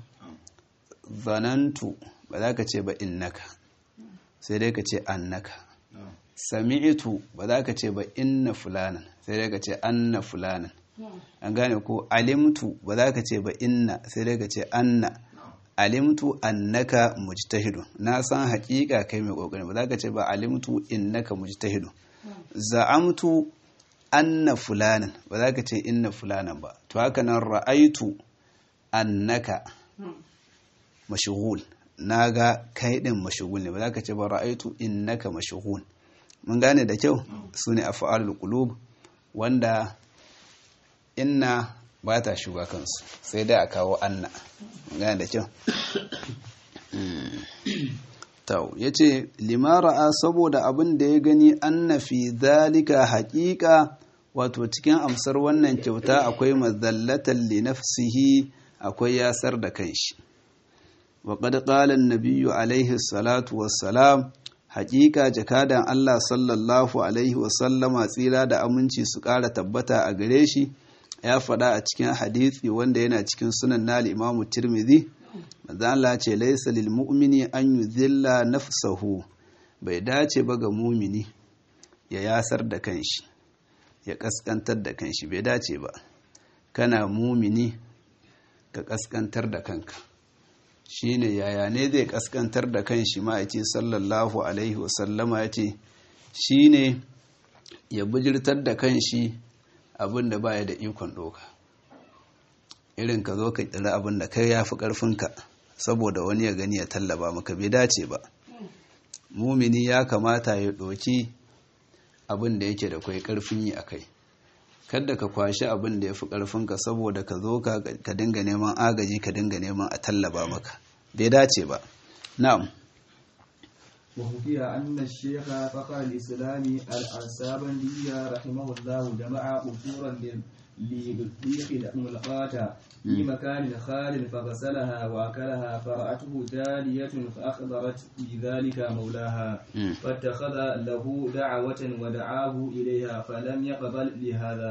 zanantu ba za ka ce ba innaka sai dai ka ce annaka sami'itu ba za ka ce ba inna fulanan sai dai ka ce anna fulanan an gane ko alimtu ba za ka ce ba inna sai dai ka ce anna alimtu annaka mujtahidun na san hakika kai mai kokari ba za ka ce ba alimtu innaka mujtahidun za'amtu anna fulanan ba za ka ce inna fulanan ba to haka nan ra'aitu annaka mashghul naga kai din mashghul ne ba za ka ce ba ra'aitu innaka mashghul mun gane da kyau sune af'alul qulub wanda inna ba ta shuga kansu sai dai a kawo anna mun gane da kyau tau ya ce limara'a saboda abin da ya gani anna fi zalika haƙiƙa wato cikin amsar wannan kyauta akwai mazallatan li nafsihi akwai yasar da kanshi wa qad qala an-nabiyyu alaihi salatu wassalam haƙiƙa jakadan Allah sallallahu alaihi wasallama tsira da aminci su ƙara tabbata a gare shi ya faɗa a cikin hadisi wanda yana cikin sunan na al-Imam Tirmidhi manzo Allah ce laysa lil mu'mini an yuzilla nafsahu bai dace ba ga mumini ya yasar da kanshi ya kaskantar da kanshi bai dace ba kana mumini ka kaskantar da kanka shine yaya ne zai kaskantar da kanshi ma yace sallallahu alaihi wasallama yace shine ya bijirtar da kanshi abinda baya da ikon doka irin ka zo ka kira abin da kai yafi karfinka saboda wani ya gani ya tallaba maka bai dace ba mumini ya kamata ya doki abin da yake da kwai karfin yi akai kada ka kwashi abin da ya fi ƙarfinka saboda ka zo ka dinga neman agaji ka dinga neman a tallaba maka bai dace ba na'am وحكي أن الشيخ فقر الإسلام الأنسابندي رحمه الله جمع أصورا لبطيخ ملقاة في مكان خال فغسلها وأكلها فرأته تالية فأخبرت بذلك مولاها فاتخذ له دعوة ودعاه إليها فلم يقبل لهذا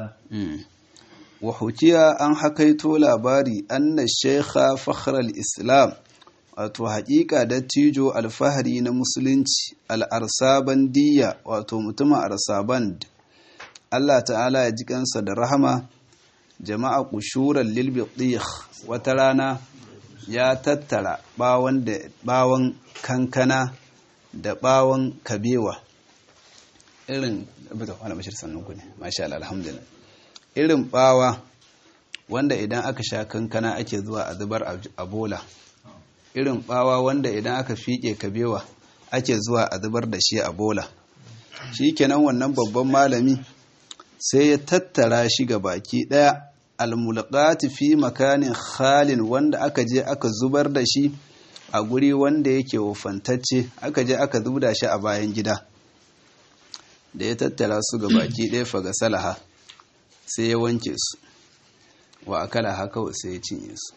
وحكي أن حكيت لاباري أن الشيخ فخر الإسلام wato haƙiƙa dattijo alfahari na musulunci al'arsabandiya wato mutumin arsaband Allah ta'ala ya ji kansa da rahama jama'a kushuran lilbiɗih wata rana ya tattara ɓawon kankana da ɓawon kabewa irin alhamdulillah irin ɓawa wanda idan aka sha kankana ake zuwa a zubar a bola irin bawa wanda idan aka fiƙe kabewa ake zuwa a zubar da shi a bola shi kenan wannan babban malami sai ya tattara shi ga baki ɗaya almulqati fi makanin khalin wanda aka je aka zubar da shi a guri wanda yake wofantacce aka je aka zubda shi a bayan gida da ya tattara su ga baki ɗaya faga salaha sai ya wanke su wa akala haka sai ya cinye su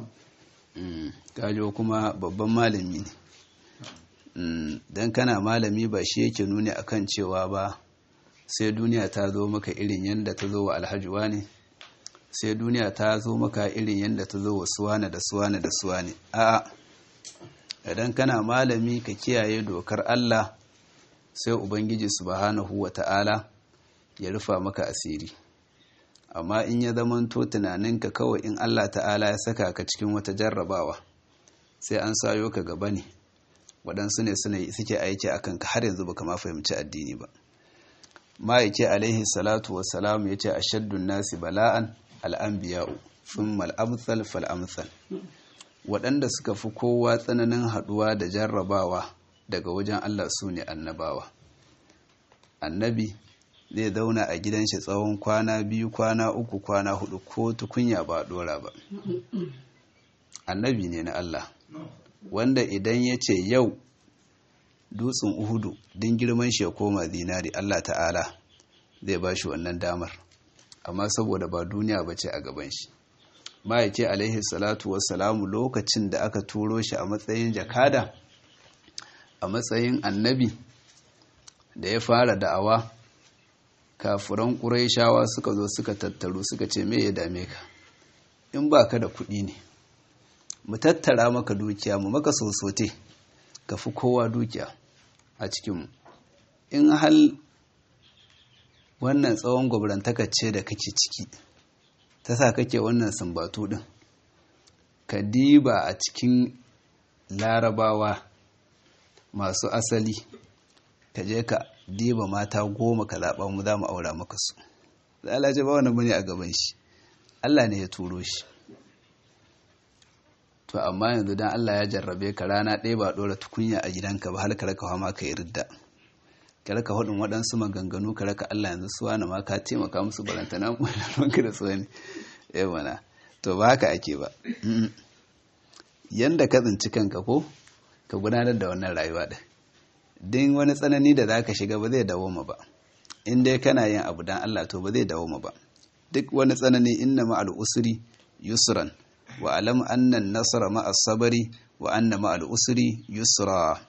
kajo kuma babban malami ne don kana malami ba shi yake nuni akan cewa ba sai duniya ta zo maka irin yadda ta zo wa alhajuwa ne sai duniya ta zo maka irin yadda ta zo wa suwane da suwane da suwane a'a idan kana malami ka kiyaye dokar Allah sai ubangiji subhanahu wa ta'ala ya rufa maka asiri amma in ya zamanto tunaninka kawai in Allah ta'ala ya saka ka cikin wata jarrabawa sai an sayo ka gaba ne waɗansu ne suna suke aiki akan ka har yanzu baka ma fahimci addini ba ma'aiki alaihi salatu wassalam ya ce ashaddun nasi bala'an al'anbiya'u thumma al'amthal fal'amthal waɗanda suka fi kowa tsananin haɗuwa da jarrabawa daga wajen Allah su ne annabawa annabi zai zauna a gidan shi tsawon kwana biyu kwana uku kwana hudu ko tukunya ba dora ba annabi ne na Allah wanda idan ya ce yau dutsen uhudu din girman shi ya koma zinari Allah ta'ala zai ba shi wannan damar amma saboda ba duniya ba ce a gaban shi ba ya ce alaihi salatu wassalamu lokacin da aka turo shi a matsayin jakada a matsayin annabi da ya fara da'awa kafuran ƙuraishawa suka zo suka tattaru suka ce me ya dame ka in ba ka da kuɗi ne mu tattara maka dukiya mu maka sosote ka fi kowa dukiya a cikinmu in hal wannan tsawon gwabrantakar ce da kake ciki ta sa kake wannan sumbatu ɗin ka diba a cikin larabawa masu asali ka je ka diba mata goma ka zaɓa mu za mu aura maka su Allah ce ba wani bane a gaban shi Allah ne ya turo shi to amma yanzu dan Allah ya jarrabe ka rana ɗaya ba ɗora tukunya a gidanka ba har ka raka hama ka yi ridda ka raka hudun waɗansu maganganu ka raka Allah yanzu suwa na ma ka taimaka musu barantana mu ranka da tsohon ya mana to ba haka ake ba yanda ka tsinci kanka ko ka gudanar da wannan rayuwa ɗin din wani tsanani da za ka shiga ba zai dawoma ba in dai kana yin abu dan Allah to ba zai dawoma ba duk wani tsanani inna ma'al usri yusran wa alam anna nasara ma'as sabari wa anna ma'al usri yusra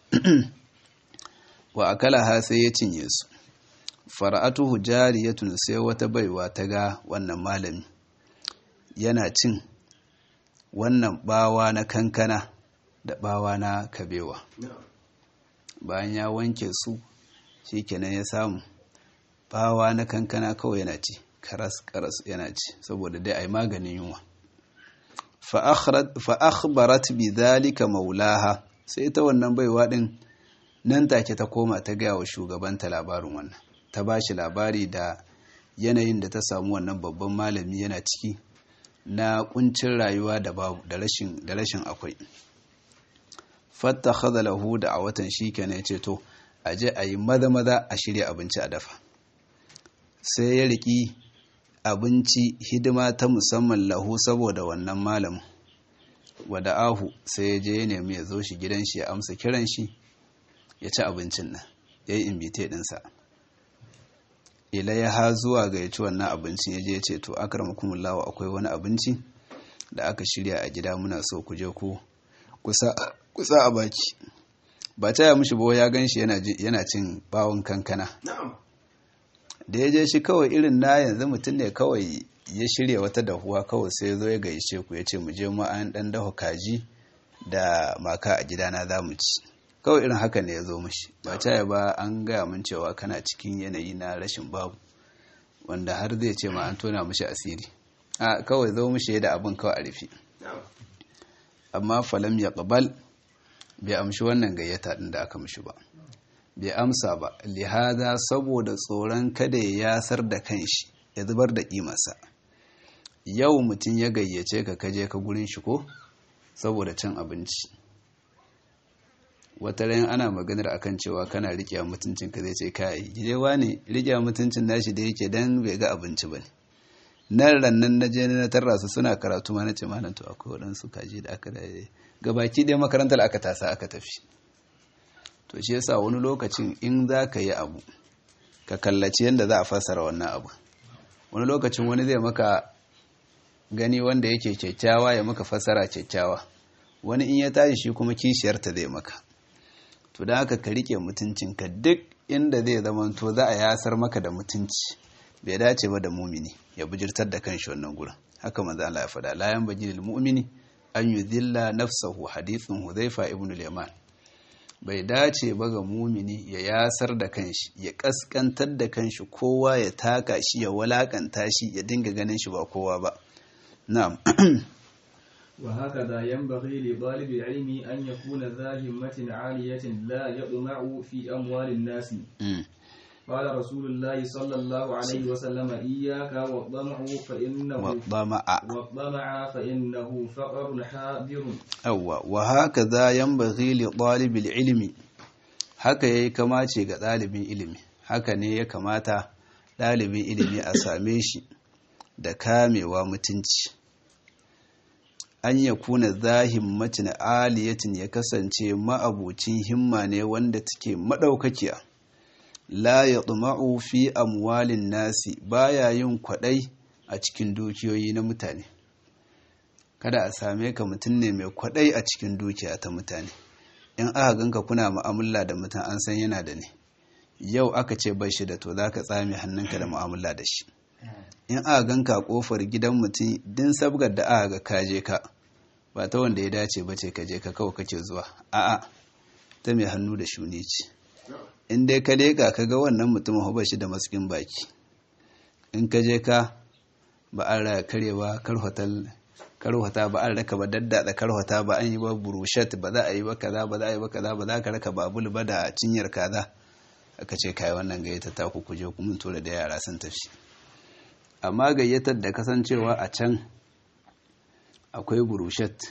wa akalaha sai ya cinye su fara'atuhu jariyatun sai wata baiwa ta ga wannan malami yana cin wannan bawa na kankana da bawa na kabewa bayan ya wanke su shikenan ya samu bawa na kankana kawai yana ci karas karas yana ci saboda dai ai maganin yunwa fa akhbarat bi dhalika maulaha sai ta wannan baiwa din nan take ta koma ta gaya wa shugabanta labarin wannan ta ba shi labari da yanayin da ta samu wannan babban malami yana ciki na kuncin rayuwa da babu da rashin da rashin akwai fattakhadha lahu da a watan shikenan yace to aje ayi maza maza a shirya abinci a dafa sai ya riki abinci hidima ta musamman lahu saboda wannan malamin wada ahu sai ya je ya nemi ya zo shi gidan shi ya amsa kiran shi ya ci abincin nan ya yi invite ɗinsa ila ya ha zuwa ga ya ci wannan abincin ya je ya ce to akramakumullahu akwai wani abinci da aka shirya a gida muna so ku je ku kusa a baki ba ta ya mushi ba ya gan shi yana cin bawon kankana da ya je shi kawai irin na yanzu mutum ne kawai ya shirya wata dahuwa kawai sai zo ya gaishe ku ya ce mu je mu an dan dafa kaji da maka a gidana za mu ci kawai irin haka ne ya zo mashi ba ta ba an gaya mun cewa kana cikin yanayi na rashin babu wanda har zai ce ma an tona mashi asiri a kawai zo mashi da abin kawai a rufe amma falam ya ƙabal bai amshi wannan gayyata ɗin da aka mashi ba bai amsa ba lihada saboda tsoron kada ya yasar da kanshi ya zubar da ƙimarsa yau mutum ya gayyace ka kaje ka gurin shi ko saboda cin abinci wata rayan ana maganar akan cewa kana riƙe mutuncin ka zai ce kai gidewa ne riƙe mutuncin nashi da yake dan bai ga abinci ba ne nan rannan na je na tarra su suna karatu ma na ce malam to akwai waɗansu kaji da aka da gabaki ɗaya makarantar aka tasa aka tafi to shi yasa wani lokacin in za ka yi abu ka kallaci yadda za a fassara wannan abu wani lokacin wani zai maka gani wanda yake kyakkyawa ya maka fassara kyakkyawa wani in ya tashi shi kuma kishiyarta zai maka to da haka ka rike mutuncinka duk inda zai zama to za a yasar maka da mutunci bai dace ba da mumini ya bujirtar da kanshi wannan gurin haka manzo Allah ya faɗa la yanbaghi lil mu'mini an yudhilla nafsahu hadithun hudhaifa ibn al-yaman bai dace ba ga mumini ya yasar da kanshi ya kaskantar da kanshi kowa ya taka shi ya walakanta shi ya dinga ganin shi ba kowa ba na'am وهكذا ينبغي لطالب العلم أن يكون ذا همة عالية لا يطمع في أموال الناس قال رسول الله صلى الله عليه وسلم إياك والطمع فإنه والطمع والطمع فإنه فقر حاضر أوا وهكذا ينبغي لطالب العلم haka yayi kamace ga ɗalibin ilimi haka ne ya kamata ɗalibin ilimi a same shi da kamewa mutunci an ya kuna zahimmatin aliyatin ya kasance ma'abucin himma ne wanda take maɗaukakiya la ya tsuma'u fi amwalin nasi baya yin kwaɗai a cikin dukiyoyi na mutane kada a same ka mutum ne mai kwaɗai a cikin dukiya ta mutane in aka ganka kuna mu'amala da mutum an san yana da ne yau aka ce bai shi da to za ka tsame hannunka da mu'amala da shi in aka ganka a kofar gidan mutum din sabgar da aka ga kaje ka ba ta wanda ya dace ba ce kaje ka kawai kake zuwa a'a ta mai hannu da shuni ce in dai ka leƙa ka ga wannan mutumin ba shi da maskin baki in ka je ka ba an raya karewa karhota ba an raka ba daddada karhota ba an yi ba burushat ba za a yi ba kaza ba za a yi ba kaza ba za ka raka babul ba da cinyar kaza aka ce kai wannan gayyata ta ku kuje ku mun tura da yara sun tafi amma gayyatar da kasancewa a can akwai burushat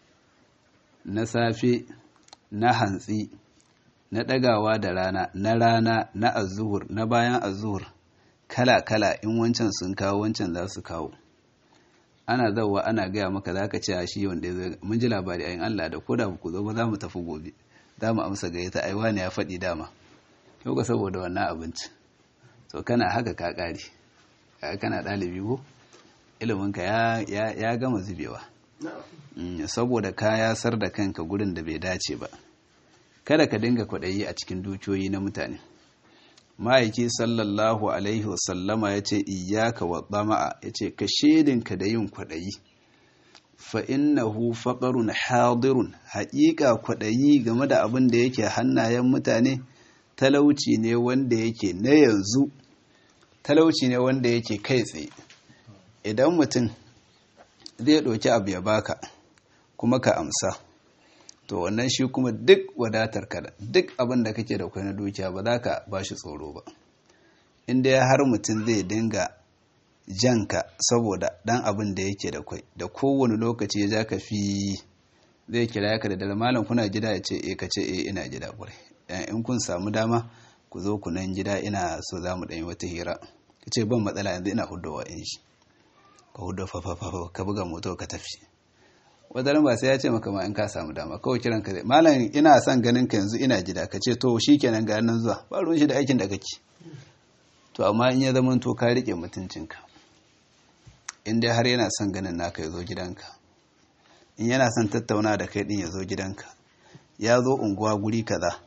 na safe na hantsi na ɗagawa da rana na rana na azuhur na bayan azuhur kala-kala in wancan sun kawo wancan za su kawo ana zauwa ana gaya maka za ka ce a shi wanda ya mun ji labari ayin Allah da ko da ku zo ba za mu tafi gobe za mu amsa gayyata ai wani ya faɗi dama yau ka saboda wannan abinci to kana haka ka ƙare kana ɗalibi ko iliminka ya gama zubewa saboda ka yasar da kanka gurin da bai dace ba kada ka dinga kwaɗayi a cikin dukiyoyi na mutane ma'aiki sallallahu alaihi wasallama ya ce iyaka wa tsama'a ya ce ka shedinka da yin kwaɗayi fa'innahu faƙarun hadirun haƙiƙa kwaɗayi game da abin da yake hannayen mutane talauci ne wanda yake na yanzu talauci ne wanda yake kai tsaye idan mutum zai ɗauki abu ya baka kuma ka amsa to wannan shi kuma duk wadatar ka duk abin da kake da kwai na dukiya ba za ka ba shi tsoro ba inda ya har mutum zai dinga janka saboda dan abin da yake da kwai da kowane lokaci ya ja ka fi zai kira ka da dare malam kuna gida ya ce e ka ce e ina gida ƙwarai in kun samu dama ku zo ku nan gida ina so za mu ɗanyi wata hira ka ce ban matsala yanzu ina hudowa in shi ka hudo fafafafa ka buga moto ka tafi wadaran ba sai ya ce maka ma in ka samu dama kawai kiran ka zai malam ina son ganin ka yanzu ina gida ka ce to shikenan ga nan zuwa ba ruwan shi da aikin da kake to amma in ya zama to ka rike mutuncinka in dai har yana son ganin naka ya zo gidanka in yana son tattauna da kai din ya zo gidanka ya zo unguwa guri kaza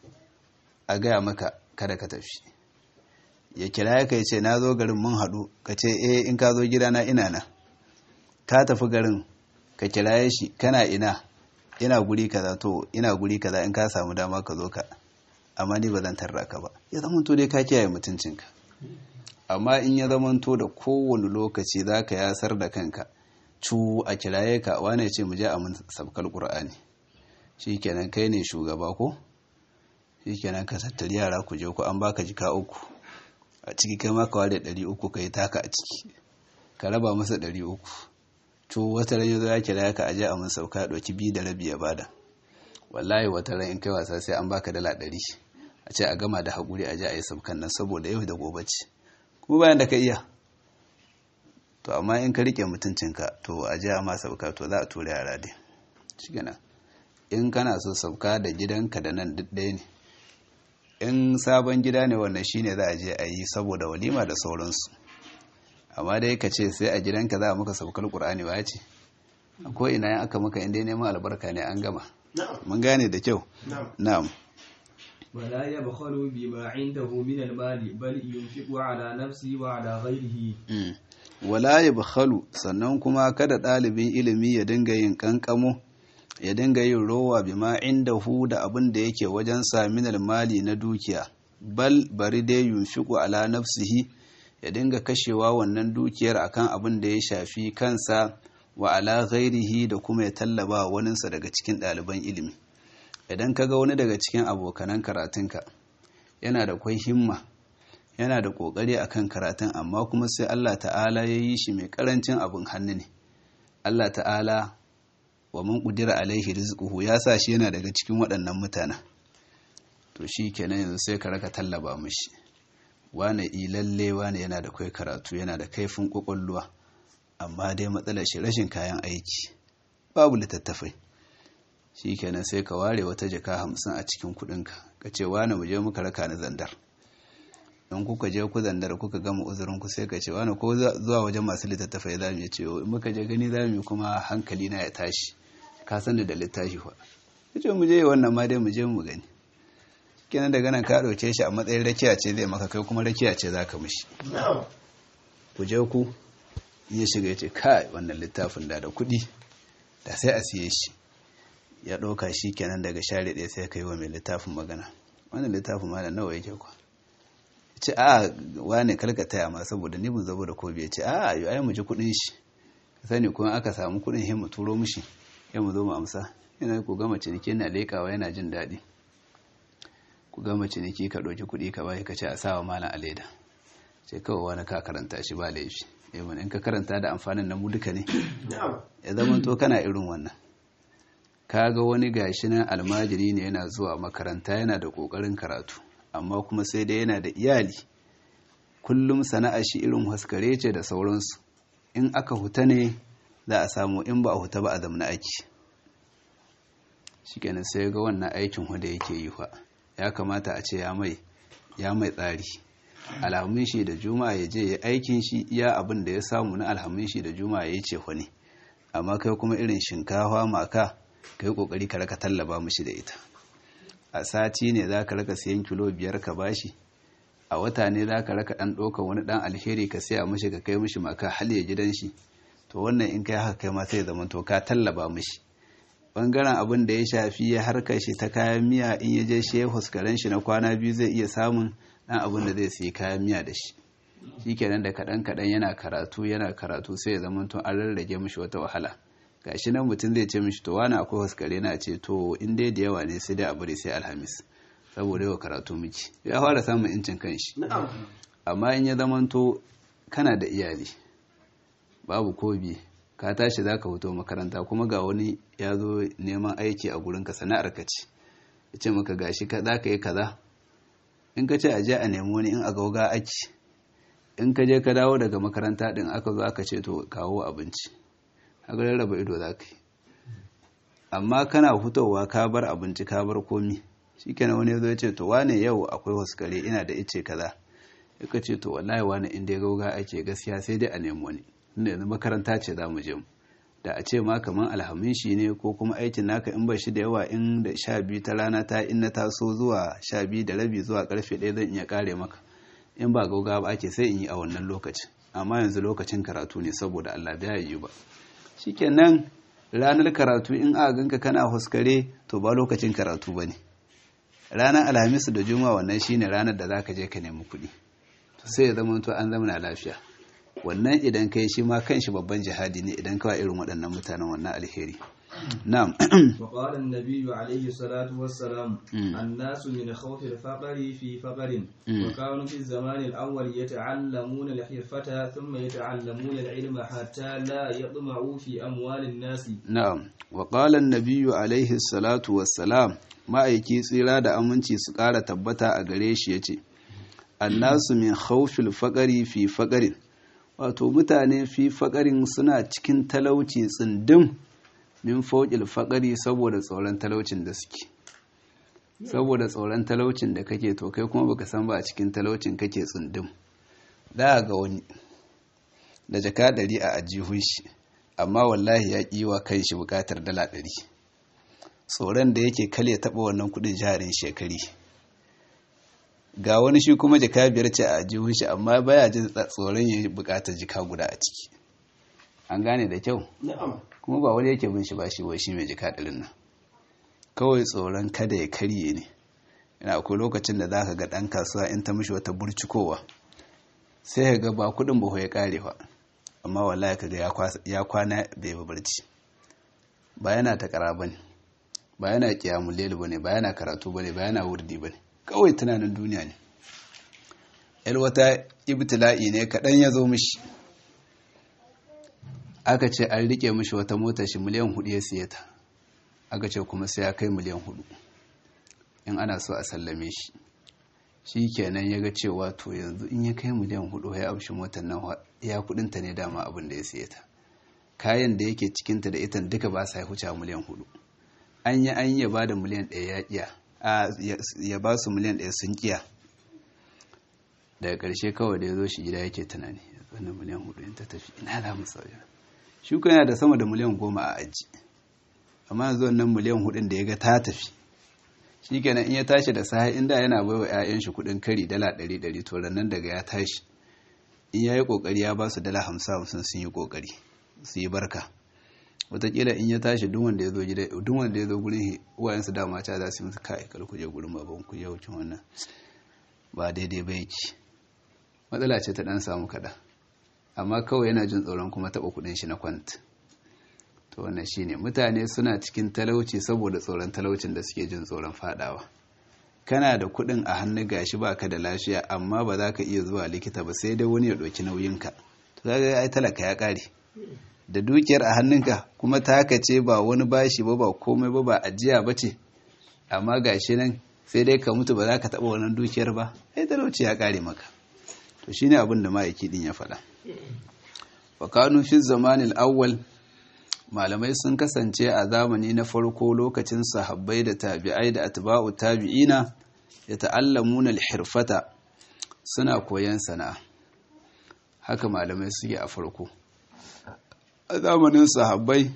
a gaya maka kada ka tafi ya kira ya kai ce na zo garin mun haɗu ka ce eh in ka zo gidana ina na ka tafi garin ka kiraye shi kana ina ina guri kaza to ina guri kaza in ka samu dama ka zo ka amma ni ba zan tarra ka ba ya zama to dai ka kiyaye mutuncinka amma in ya zama to da kowane lokaci za ka yasar da kanka cu a kiraye ka wane ce mu je a mun sabkar qur'ani shikenan kai ne shugaba ko shikenan ka tattari yara ku je ku an baka jika uku a ciki kai ma ka ware ɗari uku ka yi taka a ciki ka raba masa ɗari uku to wata ran yazo ya kira ka aje a mun sauka ya ɗauki biyu da rabi ya bada wallahi wata ran in kai wasa sai an baka dala ɗari a ce a gama da haƙuri a je a yi saukan nan saboda yau da gobe ce kuma bayan da ka iya to amma in ka rike mutuncinka to a je a ma sauka to za a tura yara dai shi in kana so sauka da gidanka da nan duk ɗaya ne in sabon gida ne wannan shine za a je a yi saboda walima da sauransu amma dai ka ce sai a gidanka za a maka saukar ƙur'ani ba ce ko ina yin aka maka inda neman albarka ne an gama mun gane da kyau na'am ولا يبخل بما عنده من المال بل ينفق على نفسه وعلى غيره wala yabkhalu sannan kuma kada ɗalibin ilimi ya dinga yin kankamo ya dinga yin rowa bima indahu da abin da yake wajen saminal mali na dukiya bal bari dai yunfiqu ala nafsihi ya dinga kashewa wannan dukiyar akan abin da ya shafi kansa wa ala ghairihi da kuma ya tallaba waninsa daga cikin ɗaliban ilimi idan ka ga wani daga cikin abokanan karatunka yana da kwai himma yana da ƙoƙari akan karatun amma kuma sai Allah ta'ala ya yi shi mai ƙarancin abin hannu ne Allah ta'ala wa man ƙudira alaihi rizquhu ya sa shi yana daga cikin waɗannan mutanen to shi kenan yanzu sai ka raka tallaba mishi wane ilalle wane yana da kai karatu yana da kaifin ƙwaƙwalwa amma dai matsalar shi rashin kayan aiki babu littattafai shi kenan sai ka ware wata jaka hamsin a cikin kudinka ka ce wane mu je muka raka ni zandar in kuka je ku zandar kuka gama uzurin ku sai ka ce wane ko zuwa wajen masu littattafai za mu ce in muka je gani za mu kuma hankali na ya tashi ka san da littafi fa ka ce mu je wannan ma dai mu je mu gani kenan daga nan ka ɗauke shi a matsayin rakiya ce zai maka kai kuma rakiya ce za ka mishi ku je ku in ya shiga ya ce kai wannan littafin da da kuɗi da sai a siye shi ya ɗauka shi kenan daga share ɗaya sai ka yi wa mai littafin magana wannan littafin ma da nawa yake kwa ce a wane karka taya ma saboda ni ban zabo da kobi ya ce a yi ai mu ji kuɗin shi ka sani kuma aka samu kuɗin sai mu turo mishi sai mu zo mu amsa yana ku gama ciniki yana leƙawa yana jin daɗi ku gama ciniki ka ɗauki kuɗi ka bashi ka ce a sawa malam a leda sai kawai wani ka karanta shi ba laifi yawan in ka karanta da amfanin na mu duka ne ya zama to kana irin wannan ka ga wani gashi nan almajiri ne yana zuwa makaranta yana da ƙoƙarin karatu amma kuma sai dai yana da iyali kullum sana'a shi irin haskare ce da sauransu in aka huta ne za a samu in ba a huta ba a zamna aiki shikenan sai ga wannan aikin huda yake yi fa ya kamata a ce ya mai ya mai tsari alhamin shi da juma'a ya je ya aikin shi iya abin da ya samu na alhamin shi da juma'a ya yi ce ne amma kai kuma irin shinkafa maka kai kokari ka raka tallaba mishi da ita a sati ne za ka raka siyan kilo biyar ka bashi a wata ne za ka raka ɗan ɗauka wani ɗan alheri ka siya mishi ka kai mishi maka hal ya gidan shi to wannan in kai haka kai ma sai zama to ka tallaba mishi bangaren abin da ya shafi ya harkar shi ta kayan miya in ya je shi ya huskaren shi na kwana biyu zai iya samun ɗan abin da zai siya kayan miya da shi shi kenan da kaɗan kaɗan yana karatu yana karatu sai ya zama to an rarrage mishi wata wahala gashi nan mutum zai ce mishi to wani akwai huskare na ce to in dai da yawa ne sai dai a bari sai alhamis saboda yawa karatu miki ya fara samun incin kanshi amma in ya zamanto kana da iyali babu kobi ka tashi za ka fito makaranta kuma ga wani ya zo neman aiki a gurinka sana'ar ka ce ya ce maka gashi ka za ka yi kaza in ka ce a je a nemi wani in a gauga aiki in ka je ka dawo daga makaranta din aka zo aka ce to kawo abinci haka rarraba ido za ka yi amma kana fitowa ka bar abinci ka bar komi shi kenan wani zo ya ce to wane yau akwai wasu kare ina da ice kaza ya ka ce to wallahi wane inda ya gauga ake gaskiya sai dai a nemi wani inda yanzu makaranta ce za mu je mu da a ce ma kamar alhamin shi ne ko kuma aikin naka in ba shi da yawa in da sha biyu ta rana ta in na taso zuwa sha biyu da rabi zuwa karfe ɗaya zan iya kare maka in ba gauga ba ake sai in yi a wannan lokacin amma yanzu lokacin karatu ne saboda Allah bai yi ba shikenan ranar karatu in aka ganka kana huskare to ba lokacin karatu ba ne ranar alhamisu da juma wannan shine ranar da zaka je ka nemi kuɗi to sai ya zama to an zama lafiya wannan idan kai shi ma kanshi babban jihadi ne idan kawai irin waɗannan mutanen wannan alheri na'am وقال النبي عليه الصلاة والسلام الناس من خوف الفقر في فقر وكانوا في الزمان الأول يتعلمون الحرفة ثم يتعلمون العلم حتى لا يطمعوا في أموال الناس na'am wa qala an-nabiyyu alaihi salatu wassalam ma'aiki tsira da aminci su ƙara tabbata a gare shi yace annasu min khawfil faqari fi faqarin wato mutane fi faqarin suna cikin talauci tsindim min fawqil faqari saboda tsoron talaucin da suke saboda tsoron talaucin da kake to kai kuma baka san ba a cikin talaucin kake tsindim da ga wani da jaka ɗari a ajihun shi amma wallahi ya ƙi wa kan shi buƙatar dala ɗari tsoron da yake kal ya taɓa wannan kuɗin jarin shekari ga wani shi kuma jaka biyar ce a ajihun shi amma baya jin tsoron ya buƙatar jika guda a ciki an gane da kyau kuma ba wani yake bin shi ba shi wai shi mai jika ɗarin nan kawai tsoron kada ya karye ne yana akwai lokacin da za ka ga ɗan kasuwa in ta mishi wata burcikowa sai ka ga ba kuɗin ba ya ƙare ba amma wallahi kaga ya kwana bai yi barci ba yana ta kara bane ba yana kiyamul layl bane ba yana karatu bane ba yana wurdi bane kawai tunanin duniya ne yar wata ibtila'i ne kaɗan ya zo mishi aka ce an rike mishi wata mota shi miliyan hudu ya siye ta aka ce kuma sai ya kai miliyan hudu in ana so a sallame shi shi kenan ya ga cewa to yanzu in ya kai miliyan hudu ya amshi motar nan ya kudinta ne dama abin da ya siye ta kayan da yake cikinta da ita duka ba sa huce miliyan hudu an yi an ya ba da miliyan ɗaya ya kiya ya ba su miliyan ɗaya sun kiya daga ƙarshe kawai da ya zo shi gida yake tunani wannan miliyan hudu in ta tafi ina za mu sauya shi yana da sama da miliyan goma a aji amma yanzu wannan miliyan hudun da ya ga ta tafi shikenan in ya tashi da sahi inda yana baiwa 'ya'yan shi kudin kari dala 100 to nan daga ya tashi in yayi kokari ya ba su dala 50 50 sun yi kokari su yi barka wataƙila in ya tashi duk wanda ya zo gida duk wanda ya zo gurin uwayensu dama ta za su yi musu kai kar ku je gurin baban ku yau kin wannan ba daidai ba yake matsala ce ta dan samu kada amma kawai yana jin tsoron kuma taɓa kuɗin shi na kwant to wannan shine mutane suna cikin talauci saboda tsoron talaucin da suke jin tsoron fadawa kana da kuɗin a hannu gashi baka da lafiya amma ba za ka iya zuwa likita ba sai dai wani ya ɗauki nauyinka to kaga ai talaka ya ƙare da dukiyar a hannunka kuma ta haka ce ba wani bashi ba ba komai ba ba ajiya ba ce amma gashi nan sai dai ka mutu ba za ka taɓa wannan dukiyar ba ai talauci ya ƙare maka to shine abin da ma'aiki din ya faɗa wa kanu fi zamanil awwal malamai sun kasance a zamani na farko lokacin sahabbai da tabi'ai da atba'u tabi'ina ya ta'allamuna al-hirfata suna koyan sana'a haka malamai suke a farko a zamanin sahabbai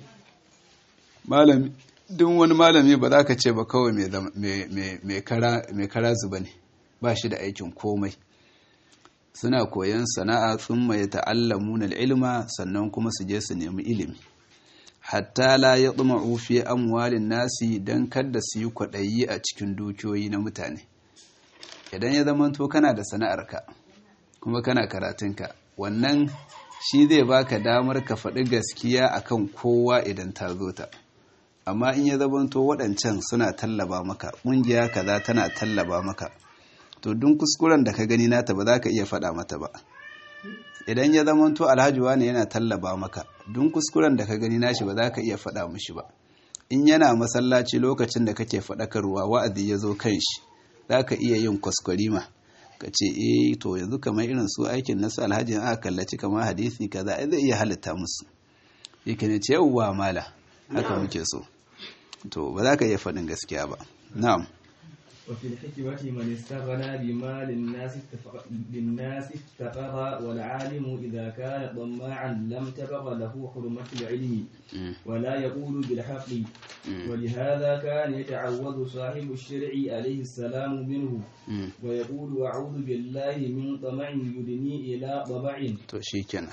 malami duk wani malami ba za ka ce ba kawai mai kara zuba ne ba shi da aikin komai suna koyan sana'a sun mai ta'allamuna ilma sannan kuma su je su nemi ilimi hatta la ya tsuma'u fi amwalin nasi don kada su yi kwaɗayi a cikin dukiyoyi na mutane idan ya zama to kana da sana'arka kuma kana karatunka wannan shi zai baka damar ka faɗi gaskiya akan kowa idan ta zo ta amma in ya zama to waɗancan suna tallaba maka ƙungiya kaza tana tallaba maka to dun kuskuren da ka gani nata ba za ka iya faɗa mata ba idan ya zama to alhaji wani yana tallaba maka dun kuskuren da ka gani nashi ba za ka iya faɗa mishi ba in yana masallaci lokacin da kake faɗakarwa wa'azi ya zo kan shi za ka iya yin kwaskwarima ka ce eh to yanzu kamar irin su aikin nasu alhaji aka kallaci kamar hadisi kaza ai zai iya halitta musu yake ne ce yawwa mala haka muke so to ba za ka iya faɗin gaskiya ba na'am وفي الحكمة من استغنى بمال الناس للناس افتقر والعالم إذا كان طماعا لم تبغ له حرمة العلم ولا يقول بالحق ولهذا كان يتعوذ صاحب الشرع عليه السلام منه ويقول أعوذ بالله من طمع يدني إلى طمع تشيكنا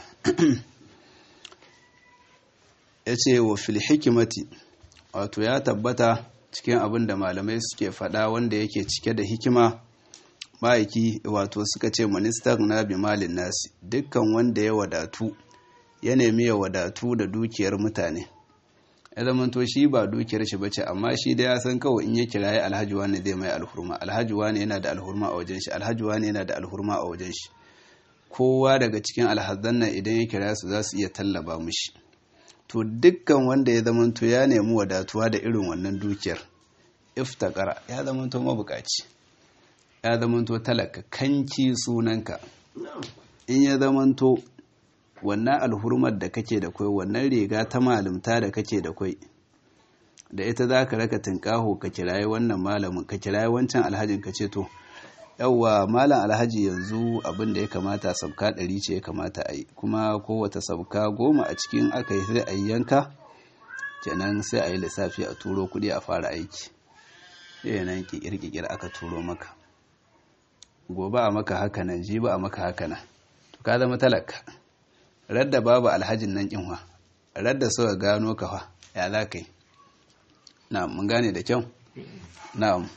yace wa fil hikimati wato ya tabbata cikin abin da malamai suke faɗa wanda yake cike da hikima ma'aiki wato suka ce ministan na bimalin nasi dukkan wanda ya wadatu ya nemi ya wadatu da dukiyar mutane ya zamanto shi ba dukiyar shi bace amma shi da ya san kawai in ya kiraye alhaji wani zai mai alhurma alhaji wani yana da alhurma a wajen shi alhaji wani yana da alhurma a wajen shi kowa daga cikin alhazan nan idan ya kira su za su iya tallaba mushi to dukkan wanda ya zamanto ya nemi wadatuwa da irin wannan dukiyar iftakara ya zamanto mabukaci ya zamanto talaka kanki sunanka in ya zamanto wannan alhurmar da kake da kwai wannan riga ta malumta da kake da kwai da ita za ka raka tunƙaho ka kiraye wannan malamin ka kiraye wancan alhajin ka ce to yauwa malam alhaji yanzu abin da ya kamata sabka ɗari ce ya kamata a yi kuma kowata sabka goma a cikin aka yi sai a yi yanka kenan sai a yi lissafi a turo kuɗi a fara aiki nan kikir-kikir aka turo maka gobe a maka haka nan jibi a maka haka nan to ka zama talaka radda babu alhajin nan kinwa radda suka gano ka fa ya za ka yi na mun gane da kyau na'am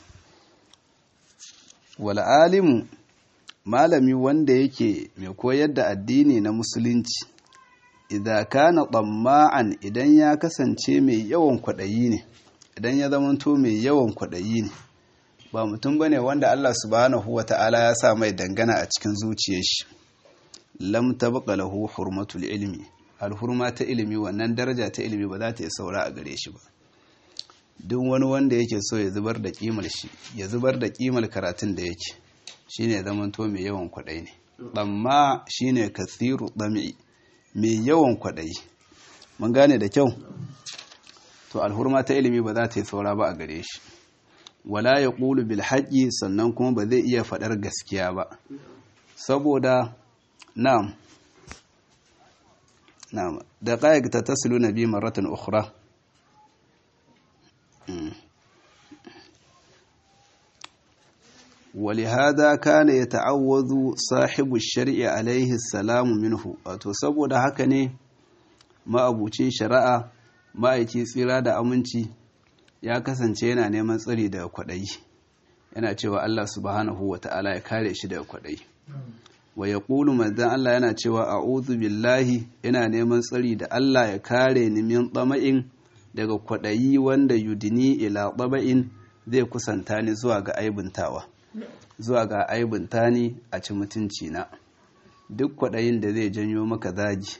wal'alimu malami wanda yake mai koyar da addini na musulunci idan kana tsamma'an idan ya kasance mai yawan kwaɗayi ne idan ya zamanto mai yawan kwaɗayi ne ba mutum bane wanda Allah subhanahu wa ta'ala ya sa mai dangana a cikin zuciyar shi lam tabqa lahu hurmatul ilmi alhurma ta ilimi wannan daraja ta ilimi ba za ta yi saura a gare shi ba duk wani wanda yake so ya zubar da kimar shi ya zubar da kimar karatun da yake shine zaman to mai yawan kwadai ne amma shine kathiru dami mai yawan kwadai mun gane da kyau to alhurma ta ilimi ba za ta yi saura ba a gare shi wala ya ƙulu bil haƙi sannan kuma ba zai iya faɗar gaskiya ba saboda na'am na'am da ƙayyar ta tasilu na biyu maratan ukura ولهذا كان يتعوذ صاحب الشرع عليه السلام منه wato saboda haka ne ma'abucin shari'a ma'aiki tsira da aminci ya kasance yana neman tsari daga kwaɗayi yana cewa Allah subhanahu wa ta'ala ya kare shi daga kwaɗayi wa ya ƙulu manzan Allah yana cewa a'udhu billahi yana neman tsari da Allah ya kare ni min tsama'in daga kwaɗayi wanda yudini ila tsama'in zai kusanta ni zuwa ga aibuntawa zuwa ga aibunta ni a ci mutunci na duk kwaɗayin da zai janyo maka zagi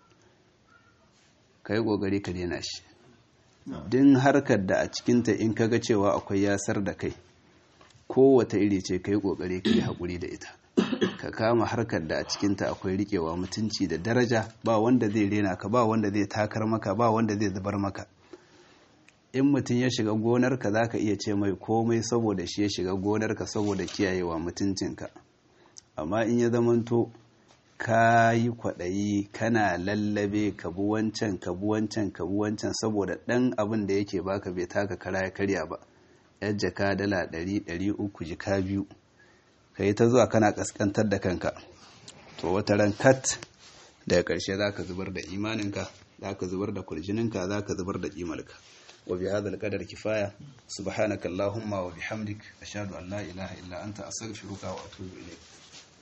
ka yi ƙoƙari ka daina shi din harkar da a cikinta in kaga cewa akwai yasar da kai kowata iri ce ka yi ƙoƙari ka yi haƙuri da ita ka kama harkar da a cikinta akwai riƙewa mutunci da daraja ba wanda zai rena ka ba wanda zai takar maka ba wanda zai zubar maka in mutum ya shiga gonarka za ka iya ce mai komai saboda shi ya shiga gonarka saboda kiyayewa mutuncinka amma in ya zamanto ka yi kwaɗayi kana lallabe ka bi wancan ka bi wancan ka bi wancan saboda ɗan abin da yake baka bai taka kara ya karya ba yar jaka dala ɗari ɗari uku jika biyu ka yi ta zuwa kana ƙasƙantar da kanka to wata ran kat daga ƙarshe za ka zubar da imaninka za ka zubar da kurjininka za ka zubar da ƙimarka وبهذا القدر كفاية سبحانك اللهم وبحمدك أشهد أن لا إله إلا أنت أستغفرك وأتوب إليك